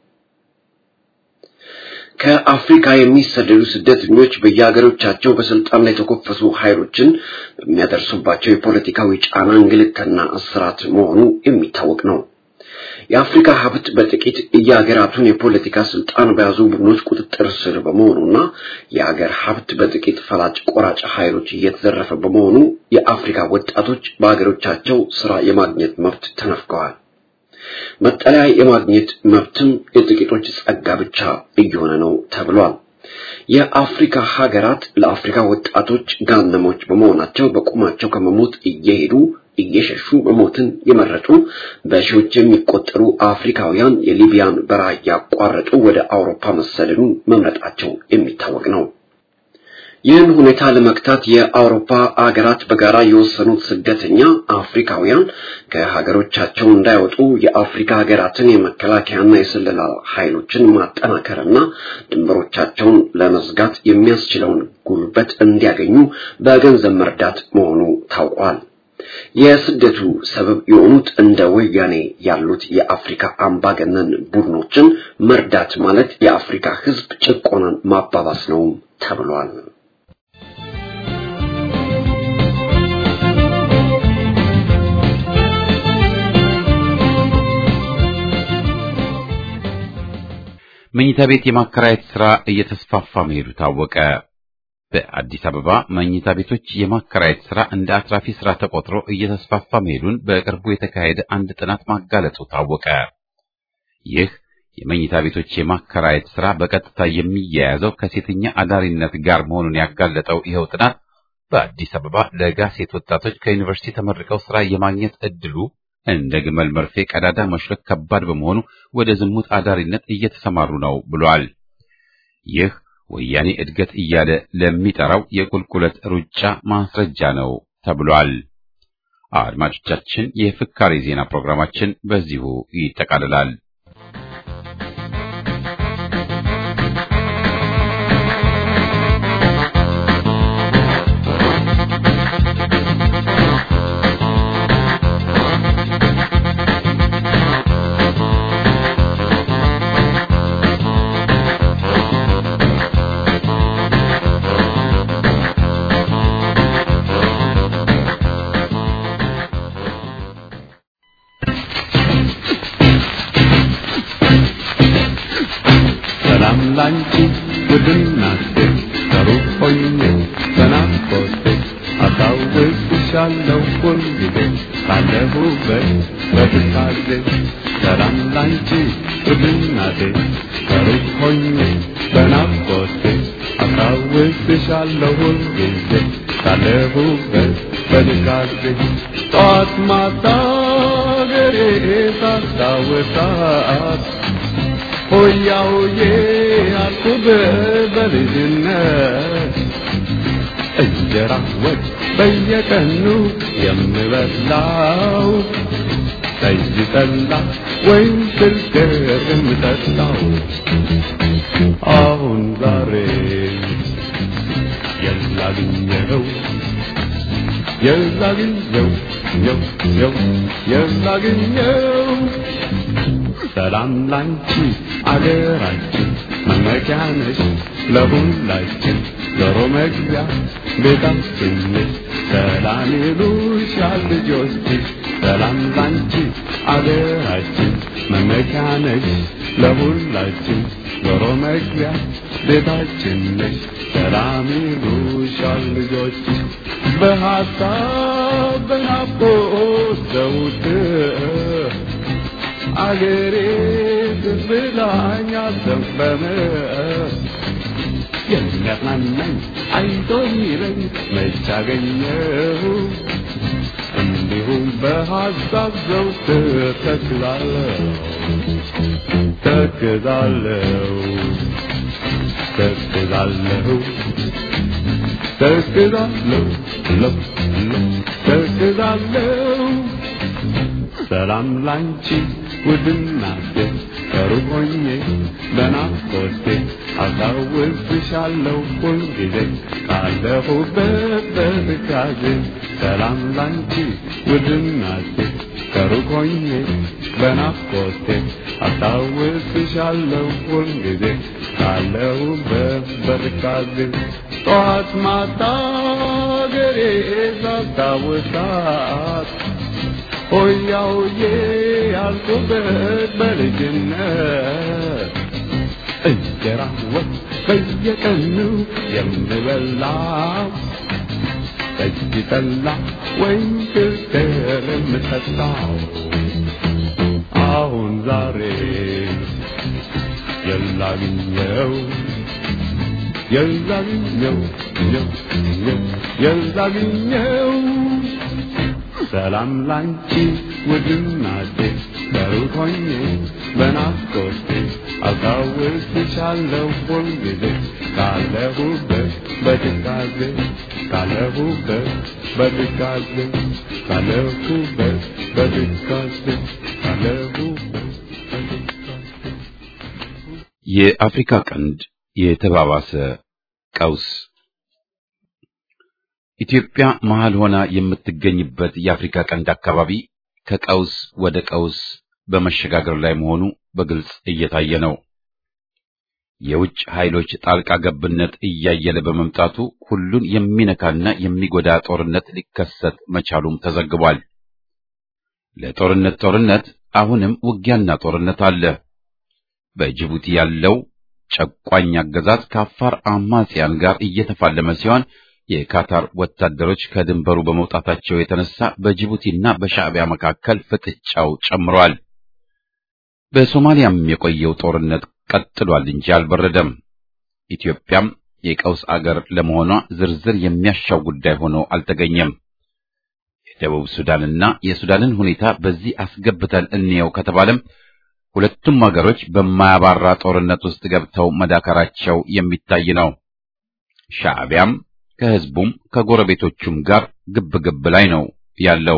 ከአፍሪካ የሚሰደዱ ስደተኞች በየሀገሮቻቸው በስልጣን ላይ የተኮፈሱ ኃይሎችን በሚያደርሱባቸው የፖለቲካዊ ጫና እንግልትና እስራት መሆኑ የሚታወቅ ነው። የአፍሪካ ሀብት በጥቂት የሀገራቱን የፖለቲካ ስልጣን በያዙ ቡድኖች ቁጥጥር ስር በመሆኑና የሀገር ሀብት በጥቂት ፈላጭ ቆራጭ ኃይሎች እየተዘረፈ በመሆኑ የአፍሪካ ወጣቶች በሀገሮቻቸው ስራ የማግኘት መብት ተነፍገዋል። መጠለያ የማግኘት መብትም የጥቂቶች ጸጋ ብቻ እየሆነ ነው ተብሏል። የአፍሪካ ሀገራት ለአፍሪካ ወጣቶች ጋነሞች በመሆናቸው በቁማቸው ከመሞት እየሄዱ እየሸሹ መሞትን የመረጡ በሺዎች የሚቆጠሩ አፍሪካውያን የሊቢያን በረሃ እያቋረጡ ወደ አውሮፓ መሰደዱን መምረጣቸው የሚታወቅ ነው። ይህን ሁኔታ ለመግታት የአውሮፓ አገራት በጋራ የወሰኑት ስደተኛ አፍሪካውያን ከሀገሮቻቸው እንዳይወጡ የአፍሪካ ሀገራትን የመከላከያና የስለላ ኃይሎችን ማጠናከርና ድንበሮቻቸውን ለመዝጋት የሚያስችለውን ጉልበት እንዲያገኙ በገንዘብ መርዳት መሆኑ ታውቋል። የስደቱ ሰበብ የሆኑት እንደ ወያኔ ያሉት የአፍሪካ አምባገነን ቡድኖችን መርዳት ማለት የአፍሪካ ሕዝብ ጭቆናን ማባባስ ነው ተብሏል። መኝታ ቤት የማከራየት ሥራ እየተስፋፋ መሄዱ ታወቀ። በአዲስ አበባ መኝታ ቤቶች የማከራየት ሥራ እንደ አትራፊ ሥራ ተቆጥሮ እየተስፋፋ መሄዱን በቅርቡ የተካሄደ አንድ ጥናት ማጋለጡ ታወቀ። ይህ የመኝታ ቤቶች የማከራየት ሥራ በቀጥታ የሚያያዘው ከሴተኛ አዳሪነት ጋር መሆኑን ያጋለጠው ይኸው ጥናት በአዲስ አበባ ለጋ ሴት ወጣቶች ከዩኒቨርሲቲ ተመርቀው ሥራ የማግኘት ዕድሉ እንደ ግመል መርፌ ቀዳዳ መሽለክ ከባድ በመሆኑ ወደ ዝሙት አዳሪነት እየተሰማሩ ነው ብሏል። ይህ ወያኔ እድገት እያለ ለሚጠራው የቁልቁለት ሩጫ ማስረጃ ነው ተብሏል። አድማጮቻችን፣ የፍካሬ ዜና ፕሮግራማችን በዚሁ ይጠቃልላል። ሰላም ላንቺ ውድናቴ ከሩቅ ሆኜ በናፍቆቴ አስታውስሻለሁ ሁልጊዜ ካለሁበት በትካዜ ሰላም ላንቺ ውድናቴ ከሩቅ ሆኜ በናፍቆቴ አስታውስሻለሁ ሁልጊዜ ካለሁበት በትካዜ ጠዋት ማታ ገሬ ሳስታውሳት ሆያ ሆዬ አልኩብ በልጅነት እንጀራ ወጥ በየቀኑ የምበላው ጠጅ ጠላ ወይም ስልገር የምጠጣው አሁን ዛሬ የላግኘው የላግኘው የው የው የላግኘው ሰላም ላንቺ አገራችን መመኪያ ነሽ ለሁላችን ዞሮ መግቢያ ቤታችን ነሽ ሰላም ይሉሻል ልጆችሽ ሰላም ላንቺ አገራችን መመኪያ ነሽ ለሁላችን ዞሮ መግቢያ ቤታችን ነሽ ሰላም ይሉሻል ልጆችሽ በሀሳብ በናፍቆት ዘውትር አገሬ ብላኝ አዘንበመ የሚያጽናናኝ አይዞ የሚለኝ መች አገኘሁ እንዲሁም በሀሳብ ዘውትር ተክዛለሁ ተክዛለሁ ተክዛለሁ ተክዛለሁ ለው ለው ተክዛለሁ ሰላም ላንቺ ውድናቴ ከሩቅ ሆኜ በናፍቆቴ አስታውስሻለሁ ሁልጊዜ ካለሁበት በትካዜ ሰላም ላንቺ ውድናቴ ከሩቅ ሆኜ በናፍቆቴ አስታውስሻለሁ ሁልጊዜ ካለሁበት በትካዜ ጠዋት ማታ ገሬ ሳስታውሳት ሆያ ሆዬ ያልኩበት በልጅነት እንጀራ ወጥ በየቀኑ የምበላው ጠጅ ጠላ ወይም ክርክር የምጠጣው አሁን ዛሬ የላግኘው የላግኘው ኘው ኘው የላግኘው ሰላም ላንቺ ውድናቴ ከሩቅ ሆኜ በናፍቆቴ አስታውስሻለሁ ሁልጊዜ ካለሁበት በትካዜ ካለሁበት በትካዜ ካለሁበት በትካዜ ካለሁበት በትካዜ የአፍሪካ ቀንድ የተባባሰ ቀውስ ኢትዮጵያ መሃል ሆና የምትገኝበት የአፍሪካ ቀንድ አካባቢ ከቀውስ ወደ ቀውስ በመሸጋገር ላይ መሆኑ በግልጽ እየታየ ነው። የውጭ ኃይሎች ጣልቃ ገብነት እያየለ በመምጣቱ ሁሉን የሚነካና የሚጎዳ ጦርነት ሊከሰት መቻሉም ተዘግቧል። ለጦርነት ጦርነት አሁንም ውጊያና ጦርነት አለ። በጅቡቲ ያለው ጨቋኝ አገዛዝ ከአፋር አማጽያን ጋር እየተፋለመ ሲሆን የካታር ወታደሮች ከድንበሩ በመውጣታቸው የተነሳ በጅቡቲና በሻዕቢያ መካከል ፍጥጫው ጨምሯል። በሶማሊያም የቆየው ጦርነት ቀጥሏል እንጂ አልበረደም። ኢትዮጵያም የቀውስ አገር ለመሆኗ ዝርዝር የሚያሻው ጉዳይ ሆኖ አልተገኘም። የደቡብ ሱዳንና የሱዳንን ሁኔታ በዚህ አስገብተን እንየው ከተባለም ሁለቱም አገሮች በማያባራ ጦርነት ውስጥ ገብተው መዳከራቸው የሚታይ ነው። ሻዕቢያም ከህዝቡም ከጎረቤቶቹም ጋር ግብ ግብ ላይ ነው ያለው።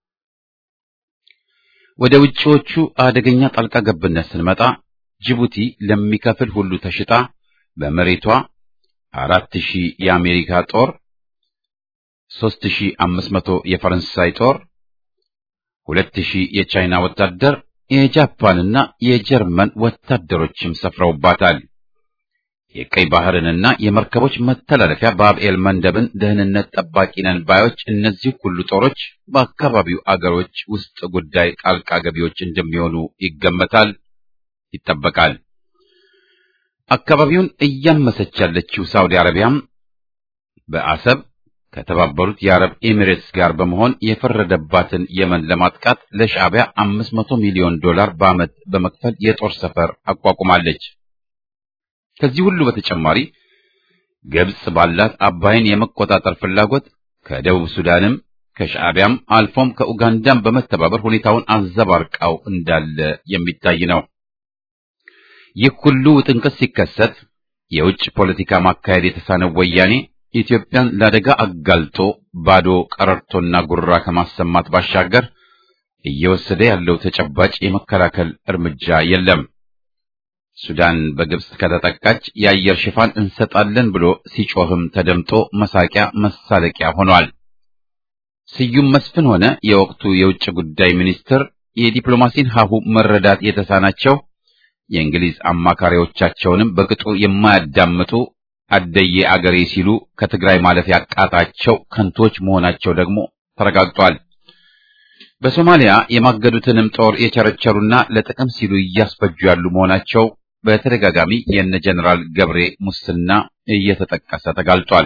ወደ ውጪዎቹ አደገኛ ጣልቃ ገብነት ስንመጣ ጅቡቲ ለሚከፍል ሁሉ ተሽጣ በመሬቷ አራት ሺህ የአሜሪካ ጦር፣ ሦስት ሺህ አምስት መቶ የፈረንሳይ ጦር፣ ሁለት ሺህ የቻይና ወታደር፣ የጃፓንና የጀርመን ወታደሮችም ሰፍረውባታል። የቀይ ባህርንና የመርከቦች መተላለፊያ ባብኤል መንደብን ደህንነት ጠባቂ ነን ባዮች እነዚህ ሁሉ ጦሮች በአካባቢው አገሮች ውስጥ ጉዳይ ጣልቃ ገቢዎች እንደሚሆኑ ይገመታል፣ ይጠበቃል። አካባቢውን እያመሰች ያለችው ሳውዲ አረቢያም በአሰብ ከተባበሩት የአረብ ኤሚሬትስ ጋር በመሆን የፈረደባትን የመን ለማጥቃት ለሻዕቢያ አምስት መቶ ሚሊዮን ዶላር በዓመት በመክፈል የጦር ሰፈር አቋቁማለች። ከዚህ ሁሉ በተጨማሪ ግብጽ ባላት አባይን የመቆጣጠር ፍላጎት ከደቡብ ሱዳንም ከሻዕቢያም አልፎም ከኡጋንዳም በመተባበር ሁኔታውን አዘባርቃው እንዳለ የሚታይ ነው። ይህ ሁሉ ውጥንቅጥ ሲከሰት የውጭ ፖለቲካ ማካሄድ የተሳነው ወያኔ ኢትዮጵያን ለአደጋ አጋልጦ ባዶ ቀረርቶና ጉራ ከማሰማት ባሻገር እየወሰደ ያለው ተጨባጭ የመከላከል እርምጃ የለም። ሱዳን በግብጽ ከተጠቃች የአየር ሽፋን እንሰጣለን ብሎ ሲጮህም ተደምጦ መሳቂያ መሳለቂያ ሆኗል። ስዩም መስፍን ሆነ የወቅቱ የውጭ ጉዳይ ሚኒስትር የዲፕሎማሲን ሀሁ መረዳት የተሳናቸው የእንግሊዝ አማካሪዎቻቸውንም በቅጡ የማያዳምጡ አደዬ አገሬ ሲሉ ከትግራይ ማለፍ ያቃታቸው ከንቶች መሆናቸው ደግሞ ተረጋግጧል። በሶማሊያ የማገዱትንም ጦር የቸረቸሩና ለጥቅም ሲሉ እያስፈጁ ያሉ መሆናቸው በተደጋጋሚ የነ ጀነራል ገብሬ ሙስና እየተጠቀሰ ተጋልጧል።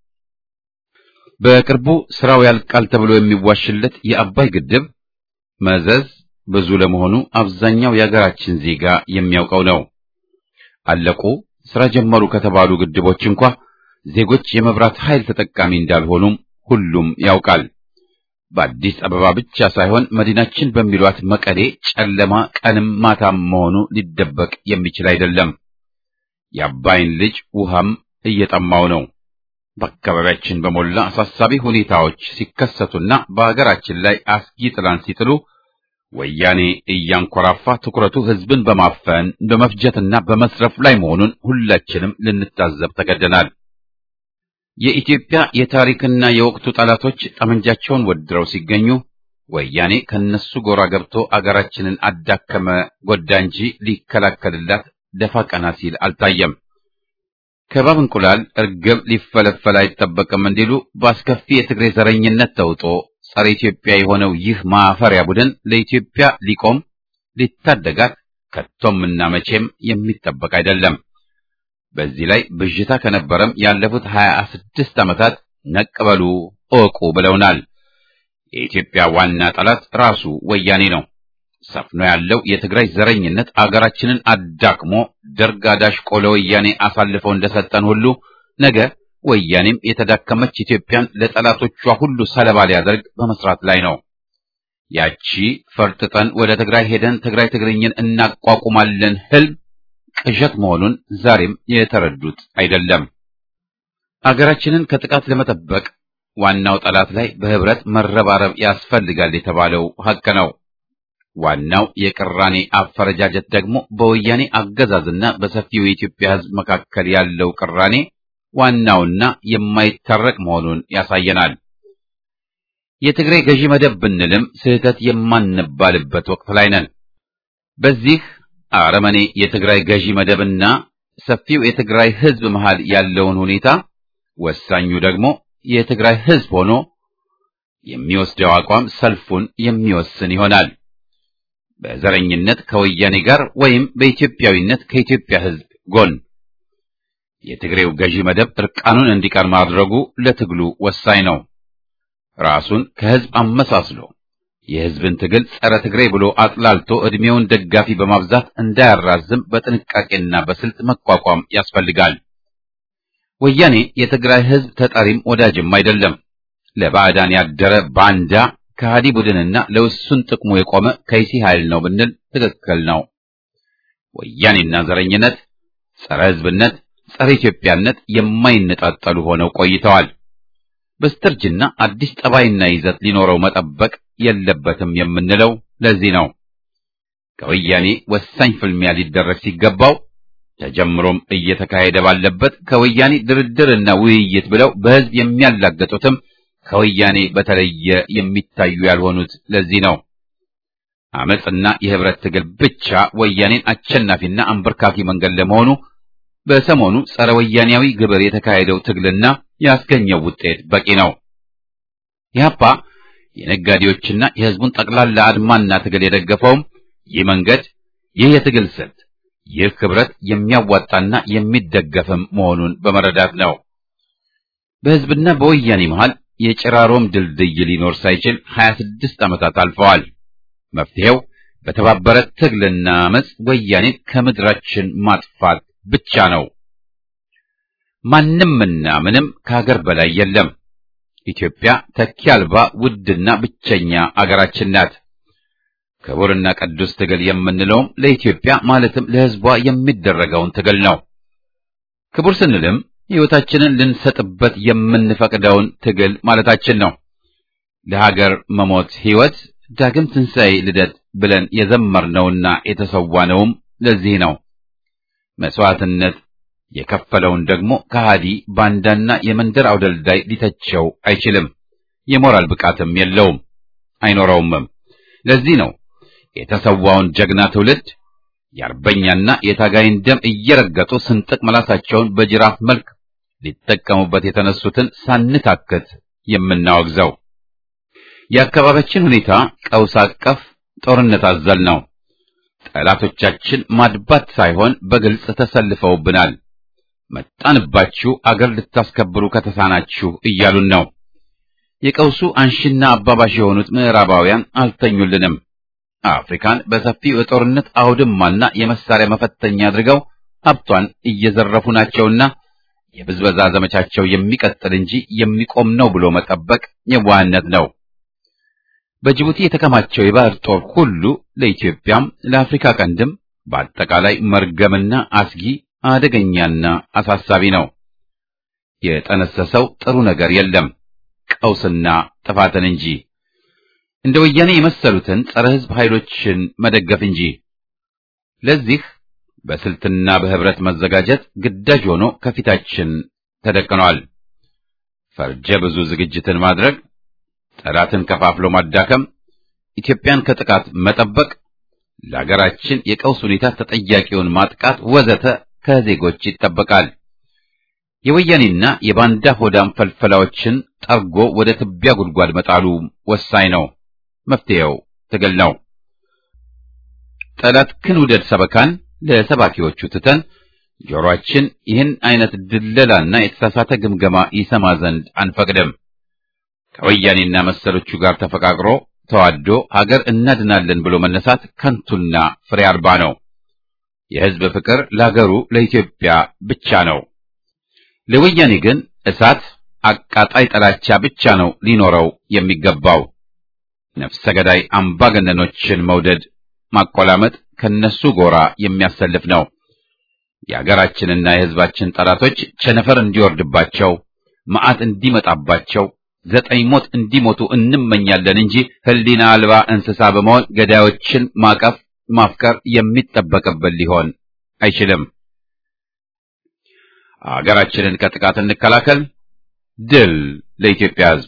በቅርቡ ስራው ያልቃል ተብሎ የሚዋሽለት የአባይ ግድብ መዘዝ ብዙ ለመሆኑ አብዛኛው የሀገራችን ዜጋ የሚያውቀው ነው። አለቁ ስራ ጀመሩ ከተባሉ ግድቦች እንኳ ዜጎች የመብራት ኃይል ተጠቃሚ እንዳልሆኑም ሁሉም ያውቃል። በአዲስ አበባ ብቻ ሳይሆን መዲናችን በሚሏት መቀሌ ጨለማ ቀንም ማታም መሆኑ ሊደበቅ የሚችል አይደለም። የአባይን ልጅ ውሃም እየጠማው ነው። በአካባቢያችን በሞላ አሳሳቢ ሁኔታዎች ሲከሰቱና በአገራችን ላይ አስጊ ጥላን ሲጥሉ ወያኔ እያንኮራፋ ትኩረቱ ሕዝብን በማፈን በመፍጀትና በመስረፍ ላይ መሆኑን ሁላችንም ልንታዘብ ተገደናል። የኢትዮጵያ የታሪክና የወቅቱ ጠላቶች ጠመንጃቸውን ወድረው ሲገኙ ወያኔ ከነሱ ጎራ ገብቶ አገራችንን አዳከመ፣ ጎዳ እንጂ ሊከላከልላት ደፋ ቀና ሲል አልታየም። ከባብ እንቁላል እርግብ ሊፈለፈል አይጠበቅም እንዲሉ በአስከፊ የትግሬ ዘረኝነት ተውጦ ጸረ ኢትዮጵያ የሆነው ይህ ማፈሪያ ቡድን ለኢትዮጵያ ሊቆም ሊታደጋት ከቶምና መቼም የሚጠበቅ አይደለም። በዚህ ላይ ብዥታ ከነበረም ያለፉት ሀያ ስድስት ዓመታት ነቅበሉ እወቁ ብለውናል። የኢትዮጵያ ዋና ጠላት ራሱ ወያኔ ነው። ሰፍኖ ያለው የትግራይ ዘረኝነት አገራችንን አዳክሞ ደርግ አዳሽቆ ለወያኔ አሳልፈው እንደሰጠን ሁሉ ነገ ወያኔም የተዳከመች ኢትዮጵያን ለጠላቶቿ ሁሉ ሰለባ ሊያደርግ በመስራት ላይ ነው። ያቺ ፈርጥጠን ወደ ትግራይ ሄደን ትግራይ ትግርኝን እናቋቁማለን ህልም ቅዠት መሆኑን ዛሬም የተረዱት አይደለም። አገራችንን ከጥቃት ለመጠበቅ ዋናው ጠላት ላይ በህብረት መረባረብ ያስፈልጋል የተባለው ሐቅ ነው። ዋናው የቅራኔ አፈረጃጀት ደግሞ በወያኔ አገዛዝና በሰፊው የኢትዮጵያ ሕዝብ መካከል ያለው ቅራኔ ዋናውና የማይታረቅ መሆኑን ያሳየናል። የትግራይ ገዢ መደብ ብንልም ስህተት የማንባልበት ወቅት ላይ ነን። በዚህ አረመኔ የትግራይ ገዢ መደብና ሰፊው የትግራይ ሕዝብ መሃል ያለውን ሁኔታ ወሳኙ ደግሞ የትግራይ ሕዝብ ሆኖ የሚወስደው አቋም ሰልፉን የሚወስን ይሆናል። በዘረኝነት ከወያኔ ጋር ወይም በኢትዮጵያዊነት ከኢትዮጵያ ሕዝብ ጎን የትግሬው ገዢ መደብ እርቃኑን እንዲቀር ማድረጉ ለትግሉ ወሳኝ ነው። ራሱን ከሕዝብ አመሳስሎ የሕዝብን ትግል ጸረ ትግሬ ብሎ አጥላልቶ ዕድሜውን ደጋፊ በማብዛት እንዳያራዝም በጥንቃቄና በስልት መቋቋም ያስፈልጋል። ወያኔ የትግራይ ሕዝብ ተጠሪም ወዳጅም አይደለም። ለባዕዳን ያደረ ባንዳ ከሃዲ ቡድንና ለውሱን ጥቅሙ የቆመ ከይሲ ኃይል ነው ብንል ትክክል ነው። ወያኔና ዘረኝነት፣ ጸረ ሕዝብነት፣ ጸረ ኢትዮጵያነት የማይነጣጠሉ ሆነው ቆይተዋል። በስተርጅና አዲስ ጠባይና ይዘት ሊኖረው መጠበቅ የለበትም የምንለው ለዚህ ነው። ከወያኔ ወሳኝ ፍልሚያ ሊደረግ ሲገባው ተጀምሮም እየተካሄደ ባለበት ከወያኔ ድርድርና ውይይት ብለው በሕዝብ የሚያላገጡትም ከወያኔ በተለየ የሚታዩ ያልሆኑት ለዚህ ነው። አመጽና የህብረት ትግል ብቻ ወያኔን አሸናፊና አንበርካኪ መንገድ ለመሆኑ በሰሞኑ ጸረ ወያኔያዊ ግብር የተካሄደው ትግልና ያስገኘው ውጤት በቂ ነው። ኢህአፓ የነጋዴዎችና የህዝቡን ጠቅላላ አድማና ትግል የደገፈውም ይህ መንገድ፣ ይህ የትግል ስልት፣ ይህ ህብረት የሚያዋጣና የሚደገፍም መሆኑን በመረዳት ነው። በህዝብና በወያኔ መሃል የጭራሮም ድልድይ ሊኖር ሳይችል 26 ዓመታት አልፈዋል። መፍትሄው በተባበረ ትግልና አመጽ ወያኔን ከምድራችን ማጥፋት ብቻ ነው። ማንምና ምንም ከሀገር በላይ የለም። ኢትዮጵያ ተኪ አልባ ውድና ብቸኛ አገራችን ናት። ክቡርና ቅዱስ ትግል የምንለውም ለኢትዮጵያ ማለትም ለህዝቧ የሚደረገውን ትግል ነው። ክቡር ስንልም ሕይወታችንን ልንሰጥበት የምንፈቅደውን ትግል ማለታችን ነው። ለሀገር መሞት ሕይወት፣ ዳግም ትንሣኤ፣ ልደት ብለን የዘመርነውና የተሰዋነውም ለዚህ ነው። መስዋዕትነት የከፈለውን ደግሞ ከሃዲ ባንዳና የመንደር አውደልዳይ ሊተቸው አይችልም። የሞራል ብቃትም የለውም አይኖረውምም። ለዚህ ነው የተሰዋውን ጀግና ትውልድ የአርበኛና የታጋይን ደም እየረገጡ ስንጥቅ መላሳቸውን በጅራፍ መልክ ሊጠቀሙበት የተነሱትን ሳንታክት የምናወግዘው። የአካባቢያችን ሁኔታ ቀውስ አቀፍ ጦርነት አዘል ነው። ጠላቶቻችን ማድባት ሳይሆን በግልጽ ተሰልፈውብናል። መጣንባችሁ አገር ልታስከብሩ ከተሳናችሁ እያሉን ነው። የቀውሱ አንሺና አባባሽ የሆኑት ምዕራባውያን አልተኙልንም። አፍሪካን በሰፊው የጦርነት አውድማና የመሳሪያ መፈተኛ አድርገው ሀብቷን እየዘረፉ ናቸውና የብዝበዛ ዘመቻቸው የሚቀጥል እንጂ የሚቆም ነው ብሎ መጠበቅ የዋህነት ነው። በጅቡቲ የተከማቸው የባህር ጦር ሁሉ ለኢትዮጵያም ለአፍሪካ ቀንድም በአጠቃላይ መርገምና አስጊ አደገኛና አሳሳቢ ነው። የጠነሰሰው ጥሩ ነገር የለም ቀውስና ጥፋትን እንጂ እንደ ወያኔ የመሰሉትን ጸረ ሕዝብ ኃይሎችን መደገፍ እንጂ። ለዚህ በስልትና በህብረት መዘጋጀት ግዳጅ ሆኖ ከፊታችን ተደቅኗል። ፈርጀ ብዙ ዝግጅትን ማድረግ፣ ጠላትን ከፋፍሎ ማዳከም፣ ኢትዮጵያን ከጥቃት መጠበቅ፣ ለሀገራችን የቀውስ ሁኔታ ተጠያቂውን ማጥቃት ወዘተ ከዜጎች ይጠበቃል። የወያኔና የባንዳ ሆዳም ፈልፈላዎችን ጠርጎ ወደ ትቢያ ጉድጓድ መጣሉ ወሳኝ ነው። መፍትሄው ትግል ነው። ጠላት ክን ውደድ ሰበካን ለሰባኪዎቹ ትተን ጆሮአችን ይህን አይነት ድለላና የተሳሳተ ግምገማ ይሰማ ዘንድ አንፈቅድም። ከወያኔና መሰሎቹ ጋር ተፈቃቅሮ ተዋዶ ሀገር እናድናለን ብሎ መነሳት ከንቱና ፍሬ አልባ ነው። የሕዝብ ፍቅር ለሀገሩ ለኢትዮጵያ ብቻ ነው። ለወያኔ ግን እሳት አቃጣይ ጥላቻ ብቻ ነው ሊኖረው የሚገባው። ነፍሰ ገዳይ አምባገነኖችን መውደድ ማቆላመጥ ከነሱ ጎራ የሚያሰልፍ ነው። የሀገራችንና የሕዝባችን ጠላቶች ቸነፈር እንዲወርድባቸው፣ መዓት እንዲመጣባቸው፣ ዘጠኝ ሞት እንዲሞቱ እንመኛለን እንጂ ሕሊና አልባ እንስሳ በመሆን ገዳዮችን ማቀፍ ማፍቀር የሚጠበቅብን ሊሆን አይችልም። ሀገራችንን ከጥቃት እንከላከል። ድል ለኢትዮጵያ ሕዝብ!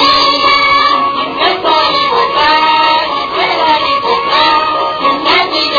Thank you.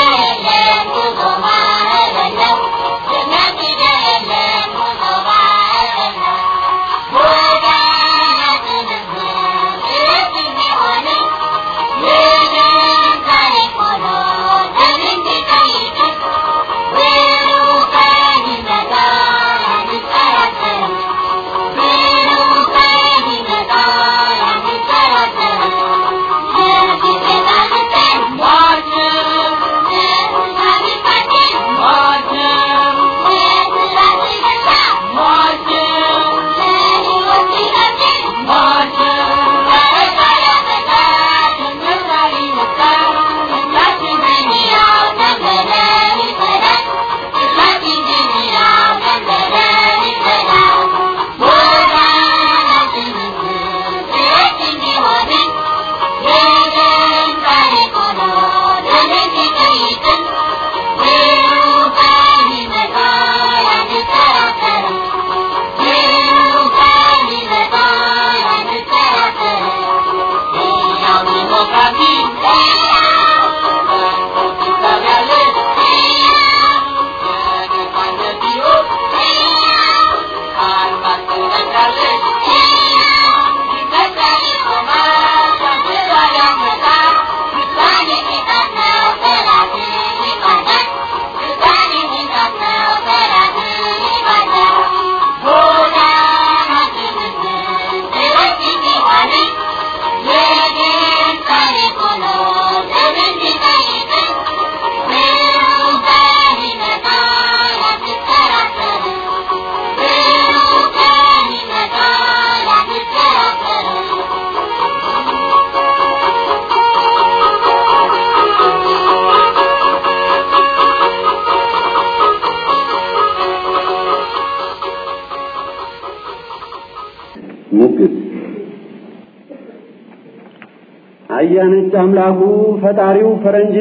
አያነች አምላኩ ፈጣሪው ፈረንጅ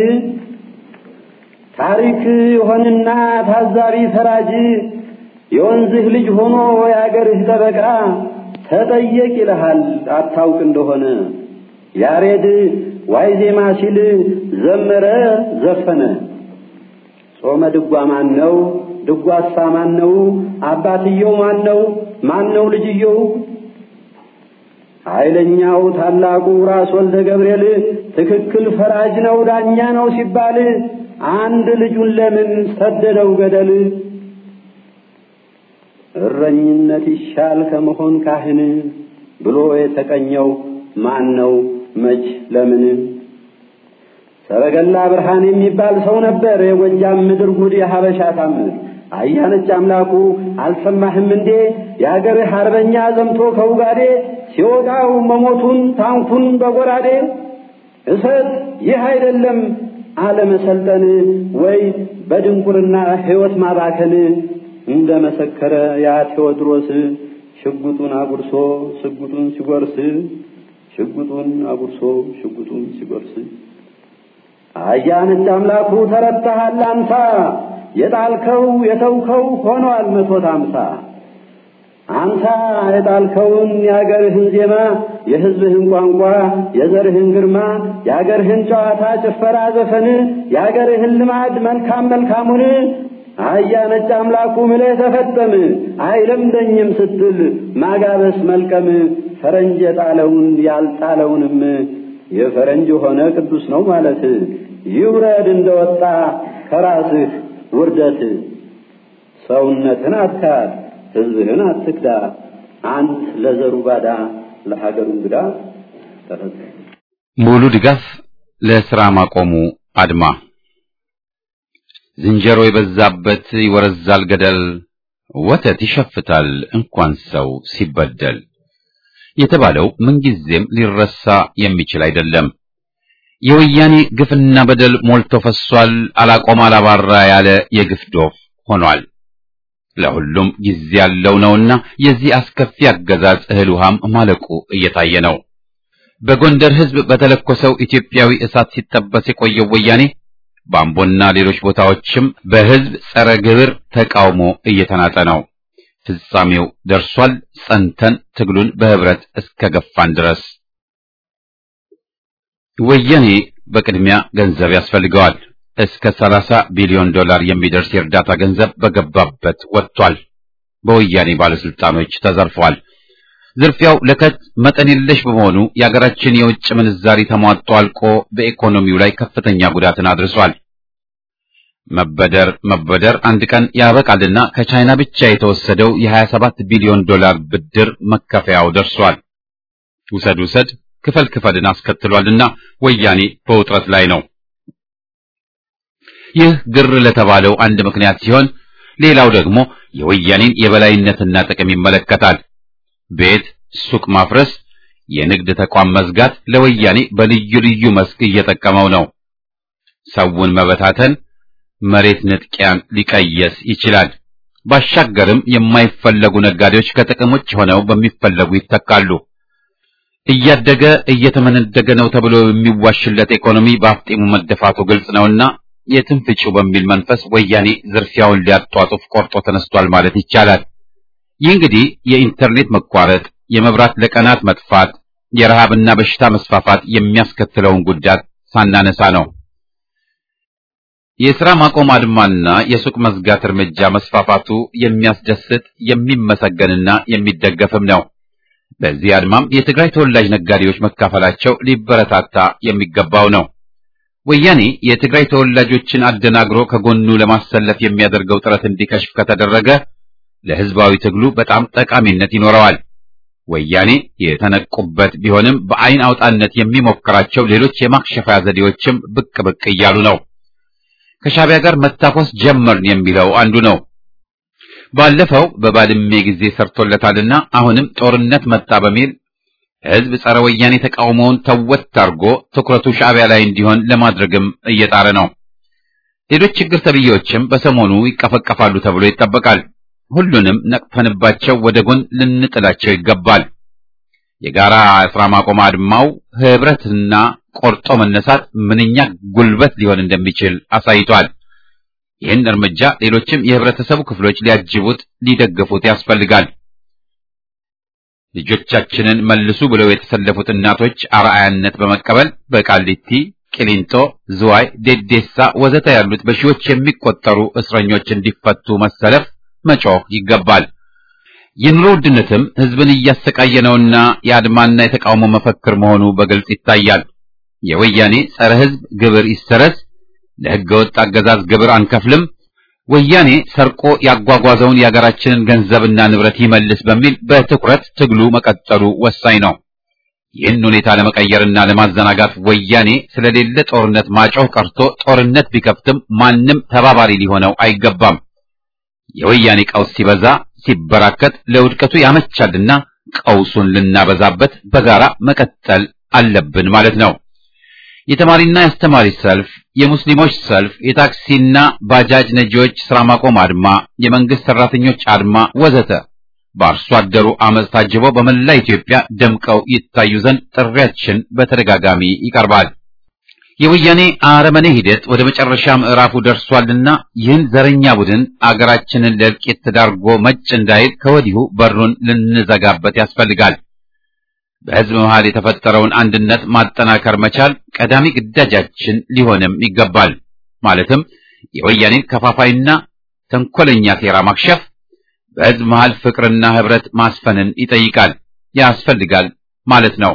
ታሪክ የሆንና ታዛሪ ፈራጅ የወንዝህ ልጅ ሆኖ የአገርህ ጠበቃ ተጠየቅ ይልሃል አታውቅ እንደሆነ ያሬድ ዋይ ዜማ ሲል ዘመረ ዘፈነ ጾመ ድጓ ማን ነው ድጓሳ ማን ነው አባትየው ማን ነው ማን ነው ልጅየው ኃይለኛው ታላቁ ራስ ወልደ ገብርኤል ትክክል ፈራጅ ነው ዳኛ ነው ሲባል አንድ ልጁን ለምን ሰደደው ገደል እረኝነት ይሻል ከመሆን ካህን ብሎ የተቀኘው ማን ነው መች ለምን ሰረገላ ብርሃን የሚባል ሰው ነበር የጎጃም ምድር ጉድ የሀበሻ ታምር አያነች አምላኩ አልሰማህም እንዴ የአገርህ አርበኛ ዘምቶ ከውጋዴ ሲወጋው መሞቱን ታንኩን በጎራዴ እሰት ይህ አይደለም አለመሰልጠን ወይ በድንቁርና ሕይወት ማባከን እንደ መሰከረ ያ ቴዎድሮስ ሽጉጡን አጉርሶ ሽጉጡን ሲጎርስ ሽጉጡን አጉርሶ ሽጉጡን ሲጎርስ አያነች አምላኩ ተረታሃል አንሳ የጣልከው የተውከው ሆኗል መቶት አምሳ አንተ የጣልከውን የአገርህን ዜማ የሕዝብህን ቋንቋ የዘርህን ግርማ የአገርህን ጨዋታ ጭፈራ ዘፈን የአገርህን ልማድ መልካም መልካሙን አያ ነጭ አምላኩ ምለህ ተፈጠም አይለምደኝም ስትል ማጋበስ መልቀም ፈረንጅ የጣለውን ያልጣለውንም የፈረንጅ ሆነ ቅዱስ ነው ማለት ይውረድ እንደወጣ ከራስህ ውርደት ሰውነትን አትካድ ሕዝብህን አትክዳ አንት ለዘሩ ባዳ ለሀገሩ እንግዳ ተፈጸ ሙሉ ድጋፍ ለስራ ማቆሙ አድማ ዝንጀሮ የበዛበት ይወረዛል ገደል ወተት ይሸፍታል እንኳን ሰው ሲበደል የተባለው ምንጊዜም ሊረሳ የሚችል አይደለም። የወያኔ ግፍና በደል ሞልቶ ፈሷል። አላቆም አላባራ ያለ የግፍ ዶፍ ሆኗል። ለሁሉም ጊዜ ያለው ነውና የዚህ አስከፊ አገዛዝ እህል ውሃም ማለቁ እየታየ ነው። በጎንደር ሕዝብ በተለኮሰው ኢትዮጵያዊ እሳት ሲጠበስ የቆየው ወያኔ በአምቦና ሌሎች ቦታዎችም በሕዝብ ጸረ ግብር ተቃውሞ እየተናጠ ነው። ፍጻሜው ደርሷል። ጸንተን ትግሉን በህብረት እስከ ገፋን ድረስ ወያኔ በቅድሚያ ገንዘብ ያስፈልገዋል። እስከ 30 ቢሊዮን ዶላር የሚደርስ የእርዳታ ገንዘብ በገባበት ወጥቷል። በወያኔ ባለስልጣኖች ተዘርፏል። ዝርፊያው ለከት መጠን የለሽ በመሆኑ የአገራችን የውጭ ምንዛሪ ተሟጦ አልቆ በኢኮኖሚው ላይ ከፍተኛ ጉዳትን አድርሷል። መበደር መበደር አንድ ቀን ያበቃልና ከቻይና ብቻ የተወሰደው የ27 ቢሊዮን ዶላር ብድር መከፈያው ደርሷል። ውሰድ ውሰድ ክፈል ክፈልን አስከትሏልና ወያኔ በውጥረት ላይ ነው። ይህ ግር ለተባለው አንድ ምክንያት ሲሆን፣ ሌላው ደግሞ የወያኔን የበላይነትና ጥቅም ይመለከታል። ቤት፣ ሱቅ ማፍረስ፣ የንግድ ተቋም መዝጋት ለወያኔ በልዩ ልዩ መስክ እየጠቀመው ነው። ሰውን መበታተን መሬት ንጥቂያን ሊቀየስ ይችላል። ባሻገርም የማይፈለጉ ነጋዴዎች ከጥቅም ውጭ ሆነው በሚፈለጉ ይተካሉ። እያደገ እየተመነደገ ነው ተብሎ የሚዋሽለት ኢኮኖሚ በአፍጢሙ መደፋቱ ግልጽ ነውና የትም ፍጪው በሚል መንፈስ ወያኔ ዝርፊያውን ሊያጧጡፍ ቆርጦ ተነስቷል ማለት ይቻላል። ይህ እንግዲህ የኢንተርኔት መቋረጥ፣ የመብራት ለቀናት መጥፋት፣ የረሃብና በሽታ መስፋፋት የሚያስከትለውን ጉዳት ሳናነሳ ነው። የሥራ ማቆም አድማና የሱቅ መዝጋት እርምጃ መስፋፋቱ የሚያስደስት የሚመሰገንና የሚደገፍም ነው። በዚህ አድማም የትግራይ ተወላጅ ነጋዴዎች መካፈላቸው ሊበረታታ የሚገባው ነው። ወያኔ የትግራይ ተወላጆችን አደናግሮ ከጎኑ ለማሰለፍ የሚያደርገው ጥረት እንዲከሽፍ ከተደረገ ለሕዝባዊ ትግሉ በጣም ጠቃሚነት ይኖረዋል። ወያኔ የተነቁበት ቢሆንም በአይን አውጣነት የሚሞክራቸው ሌሎች የማክሸፊያ ዘዴዎችም ብቅ ብቅ እያሉ ነው። ከሻቢያ ጋር መታኮስ ጀመርን የሚለው አንዱ ነው። ባለፈው በባድሜ ጊዜ ሰርቶለታልና አሁንም ጦርነት መጣ በሚል ሕዝብ ጸረ ወያኔ ተቃውሞውን ተወት አድርጎ ትኩረቱ ሻቢያ ላይ እንዲሆን ለማድረግም እየጣረ ነው። ሌሎች ችግር ተብዬዎችም በሰሞኑ ይቀፈቀፋሉ ተብሎ ይጠበቃል። ሁሉንም ነቅፈንባቸው ወደ ጎን ልንጥላቸው ይገባል። የጋራ ስራ ማቆም አድማው ህብረትና ቆርጦ መነሳት ምንኛ ጉልበት ሊሆን እንደሚችል አሳይቷል። ይህን እርምጃ ሌሎችም የህብረተሰቡ ክፍሎች ሊያጅቡት፣ ሊደግፉት ያስፈልጋል። ልጆቻችንን መልሱ ብለው የተሰለፉት እናቶች አርአያነት በመቀበል በቃሊቲ፣ ቂሊንጦ፣ ዝዋይ፣ ዴዴሳ ወዘተ ያሉት በሺዎች የሚቆጠሩ እስረኞች እንዲፈቱ መሰለፍ፣ መጮህ ይገባል። የኑሮ ውድነትም ህዝብን እያሰቃየ ነውና የአድማና የተቃውሞ መፈክር መሆኑ በግልጽ ይታያል። የወያኔ ጸረ ህዝብ ግብር ይሰረዝ፣ ለህገ ወጥ አገዛዝ ግብር አንከፍልም፣ ወያኔ ሰርቆ ያጓጓዘውን የሀገራችንን ገንዘብና ንብረት ይመልስ በሚል በትኩረት ትግሉ መቀጠሉ ወሳኝ ነው። ይህን ሁኔታ ለመቀየርና ለማዘናጋት ወያኔ ስለሌለ ጦርነት ማጮህ ቀርቶ ጦርነት ቢከፍትም ማንም ተባባሪ ሊሆነው አይገባም። የወያኔ ቀውስ ሲበዛ ሲበራከት ለውድቀቱ ያመቻልና ቀውሱን ልናበዛበት በጋራ መቀጠል አለብን ማለት ነው። የተማሪና የአስተማሪ ሰልፍ፣ የሙስሊሞች ሰልፍ፣ የታክሲና ባጃጅ ነጂዎች ስራ ማቆም አድማ፣ የመንግስት ሰራተኞች አድማ ወዘተ በአርሶ አደሩ አመፅ ታጅበው በመላ ኢትዮጵያ ደምቀው ይታዩ ዘንድ ጥሪያችን በተደጋጋሚ ይቀርባል። የወያኔ አረመኔ ሂደት ወደ መጨረሻ ምዕራፉ ደርሷልና ይህን ዘረኛ ቡድን አገራችንን ለእልቂት ተዳርጎ መጭ እንዳይል ከወዲሁ በሩን ልንዘጋበት ያስፈልጋል። በሕዝብ መሃል የተፈጠረውን አንድነት ማጠናከር መቻል ቀዳሚ ግዳጃችን ሊሆንም ይገባል። ማለትም የወያኔን ከፋፋይና ተንኮለኛ ሴራ ማክሸፍ፣ በሕዝብ መሃል ፍቅርና ህብረት ማስፈንን ይጠይቃል ያስፈልጋል ማለት ነው።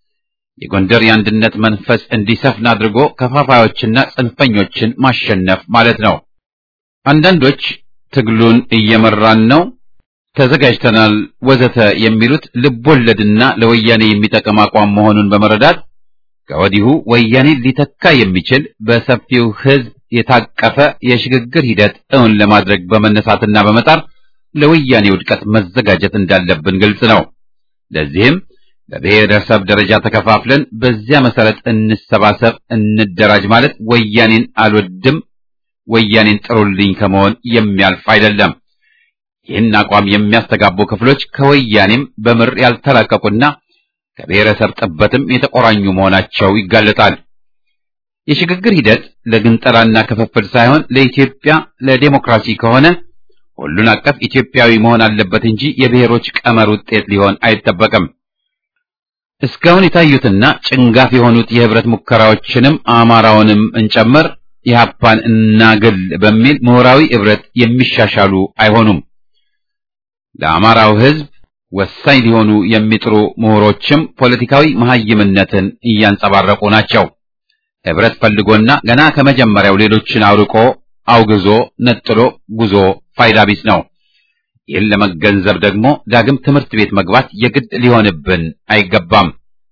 የጎንደር የአንድነት መንፈስ እንዲሰፍን አድርጎ ከፋፋዮችና ጽንፈኞችን ማሸነፍ ማለት ነው። አንዳንዶች ትግሉን እየመራን ነው፣ ተዘጋጅተናል፣ ወዘተ የሚሉት ልቦለድና ለወያኔ የሚጠቅም አቋም መሆኑን በመረዳት ከወዲሁ ወያኔን ሊተካ የሚችል በሰፊው ህዝብ የታቀፈ የሽግግር ሂደት እውን ለማድረግ በመነሳትና በመጣር ለወያኔ ውድቀት መዘጋጀት እንዳለብን ግልጽ ነው። ለዚህም በብሔረሰብ ደረጃ ተከፋፍለን በዚያ መሰረት እንሰባሰብ፣ እንደራጅ ማለት ወያኔን አልወድም፣ ወያኔን ጥሩልኝ ከመሆን የሚያልፍ አይደለም። ይህን አቋም የሚያስተጋቡ ክፍሎች ከወያኔም በምር ያልተላቀቁና ከብሔረሰብ ጥበትም የተቆራኙ መሆናቸው ይጋለጣል። የሽግግር ሂደት ለግንጠላና ክፍፍል ሳይሆን ለኢትዮጵያ ለዴሞክራሲ ከሆነ ሁሉን አቀፍ ኢትዮጵያዊ መሆን አለበት እንጂ የብሔሮች ቀመር ውጤት ሊሆን አይጠበቅም። እስካሁን የታዩትና ጭንጋፍ የሆኑት የህብረት ሙከራዎችንም አማራውንም እንጨምር ኢህአፓን እናግል በሚል ምሁራዊ ህብረት የሚሻሻሉ አይሆኑም። ለአማራው ህዝብ ወሳኝ ሊሆኑ የሚጥሩ ምሁሮችም ፖለቲካዊ መሐይምነትን እያንጸባረቁ ናቸው። ህብረት ፈልጎና ገና ከመጀመሪያው ሌሎችን አውርቆ አውግዞ ነጥሎ ጉዞ ፋይዳ ቢስ ነው። ይህን ለመገንዘብ ደግሞ ዳግም ትምህርት ቤት መግባት የግድ ሊሆንብን አይገባም።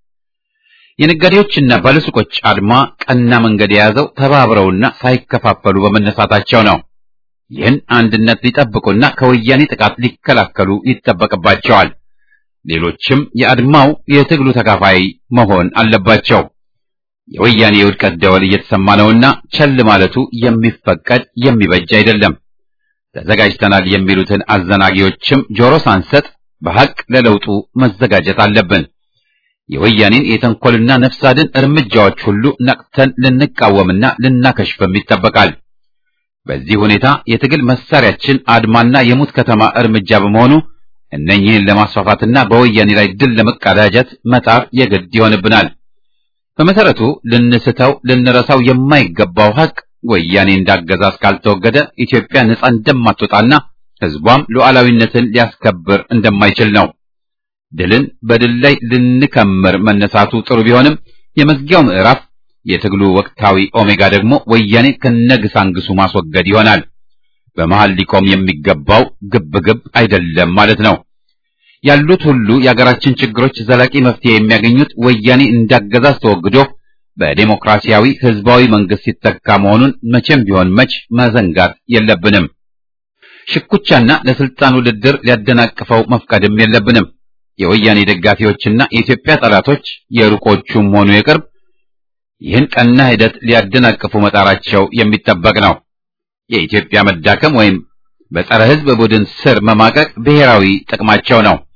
የነጋዴዎችና ባለሱቆች አድማ ቀና መንገድ የያዘው ተባብረውና ሳይከፋፈሉ በመነሳታቸው ነው። ይህን አንድነት ሊጠብቁና ከወያኔ ጥቃት ሊከላከሉ ይጠበቅባቸዋል። ሌሎችም የአድማው የትግሉ ተካፋይ መሆን አለባቸው። የወያኔ የውድቀት ደወል እየተሰማ ነውና ቸል ማለቱ የሚፈቀድ የሚበጅ አይደለም። ተዘጋጅተናል የሚሉትን አዘናጊዎችም ጆሮ ሳንሰጥ በሐቅ ለለውጡ መዘጋጀት አለብን። የወያኔን የተንኮልና ነፍስ አድን እርምጃዎች ሁሉ ነቅተን ልንቃወምና ልናከሽፍም ይጠበቃል። በዚህ ሁኔታ የትግል መሳሪያችን አድማና የሙት ከተማ እርምጃ በመሆኑ እነኚህን ለማስፋፋትና በወያኔ ላይ ድል ለመቀዳጀት መጣር የግድ ይሆንብናል። በመሰረቱ ልንስተው ልንረሳው የማይገባው ሐቅ ወያኔ እንዳገዛዝ ካልተወገደ ኢትዮጵያ ነጻ እንደማትወጣና ሕዝቧም ሉዓላዊነትን ሊያስከብር እንደማይችል ነው። ድልን በድል ላይ ልንከምር መነሳቱ ጥሩ ቢሆንም የመዝጊያው ምዕራፍ የትግሉ ወቅታዊ ኦሜጋ ደግሞ ወያኔ ከነግሳንግሱ ማስወገድ ይሆናል። በመሃል ሊቆም የሚገባው ግብግብ አይደለም ማለት ነው። ያሉት ሁሉ የአገራችን ችግሮች ዘላቂ መፍትሄ የሚያገኙት ወያኔ እንዳገዛዝ ተወግዶ በዴሞክራሲያዊ ህዝባዊ መንግስት ሲተካ መሆኑን መቼም ቢሆን መች መዘንጋት የለብንም። ሽኩቻና ለስልጣን ውድድር ሊያደናቅፈው መፍቀድም የለብንም። የወያኔ ደጋፊዎችና የኢትዮጵያ ጠላቶች የሩቆቹም ሆኑ የቅርብ ይህን ቀና ሂደት ሊያደናቅፉ መጣራቸው የሚጠበቅ ነው። የኢትዮጵያ መዳከም ወይም በጸረ ህዝብ ቡድን ስር መማቀቅ ብሔራዊ ጥቅማቸው ነው።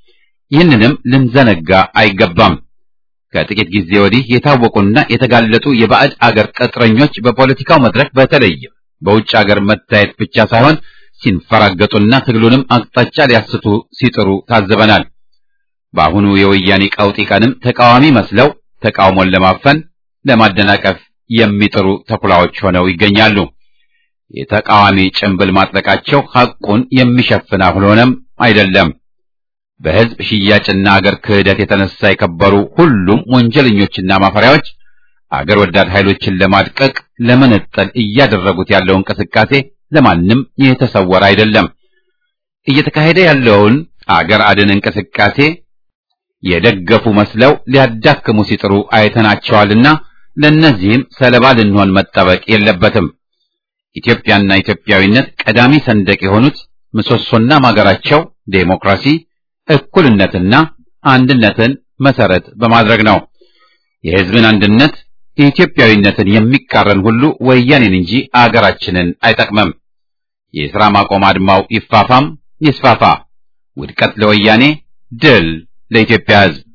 ይህንንም ልንዘነጋ አይገባም። ከጥቂት ጊዜ ወዲህ የታወቁና የተጋለጡ የባዕድ አገር ቅጥረኞች በፖለቲካው መድረክ በተለይም በውጭ አገር መታየት ብቻ ሳይሆን ሲንፈራገጡና ትግሉንም አቅጣጫ ሊያስቱ ሲጥሩ ታዘበናል። በአሁኑ የወያኔ ቀውጢ ቀንም ተቃዋሚ መስለው ተቃውሞን ለማፈን ለማደናቀፍ የሚጥሩ ተኩላዎች ሆነው ይገኛሉ። የተቃዋሚ ጭንብል ማጥለቃቸው ሐቁን የሚሸፍን አልሆነም አይደለም። በሕዝብ ሽያጭና አገር ክህደት የተነሳ የከበሩ ሁሉም ወንጀለኞችና ማፈሪያዎች አገር ወዳድ ኃይሎችን ለማድቀቅ ለመነጠል እያደረጉት ያለው እንቅስቃሴ ለማንም የተሰወረ አይደለም። እየተካሄደ ያለውን አገር አድን እንቅስቃሴ የደገፉ መስለው ሊያዳክሙ ሲጥሩ አይተናቸዋልና ለእነዚህም ሰለባ ልንሆን መጠበቅ የለበትም። ኢትዮጵያና ኢትዮጵያዊነት ቀዳሚ ሰንደቅ የሆኑት ምሰሶና ማገራቸው ዴሞክራሲ፣ እኩልነትና አንድነትን መሰረት በማድረግ ነው። የሕዝብን አንድነት የኢትዮጵያዊነትን የሚቃረን ሁሉ ወያኔን እንጂ አገራችንን አይጠቅምም። የሥራ ማቆም አድማው ይፋፋም ይስፋፋ። ውድቀት ለወያኔ፣ ድል ለኢትዮጵያ ሕዝብ።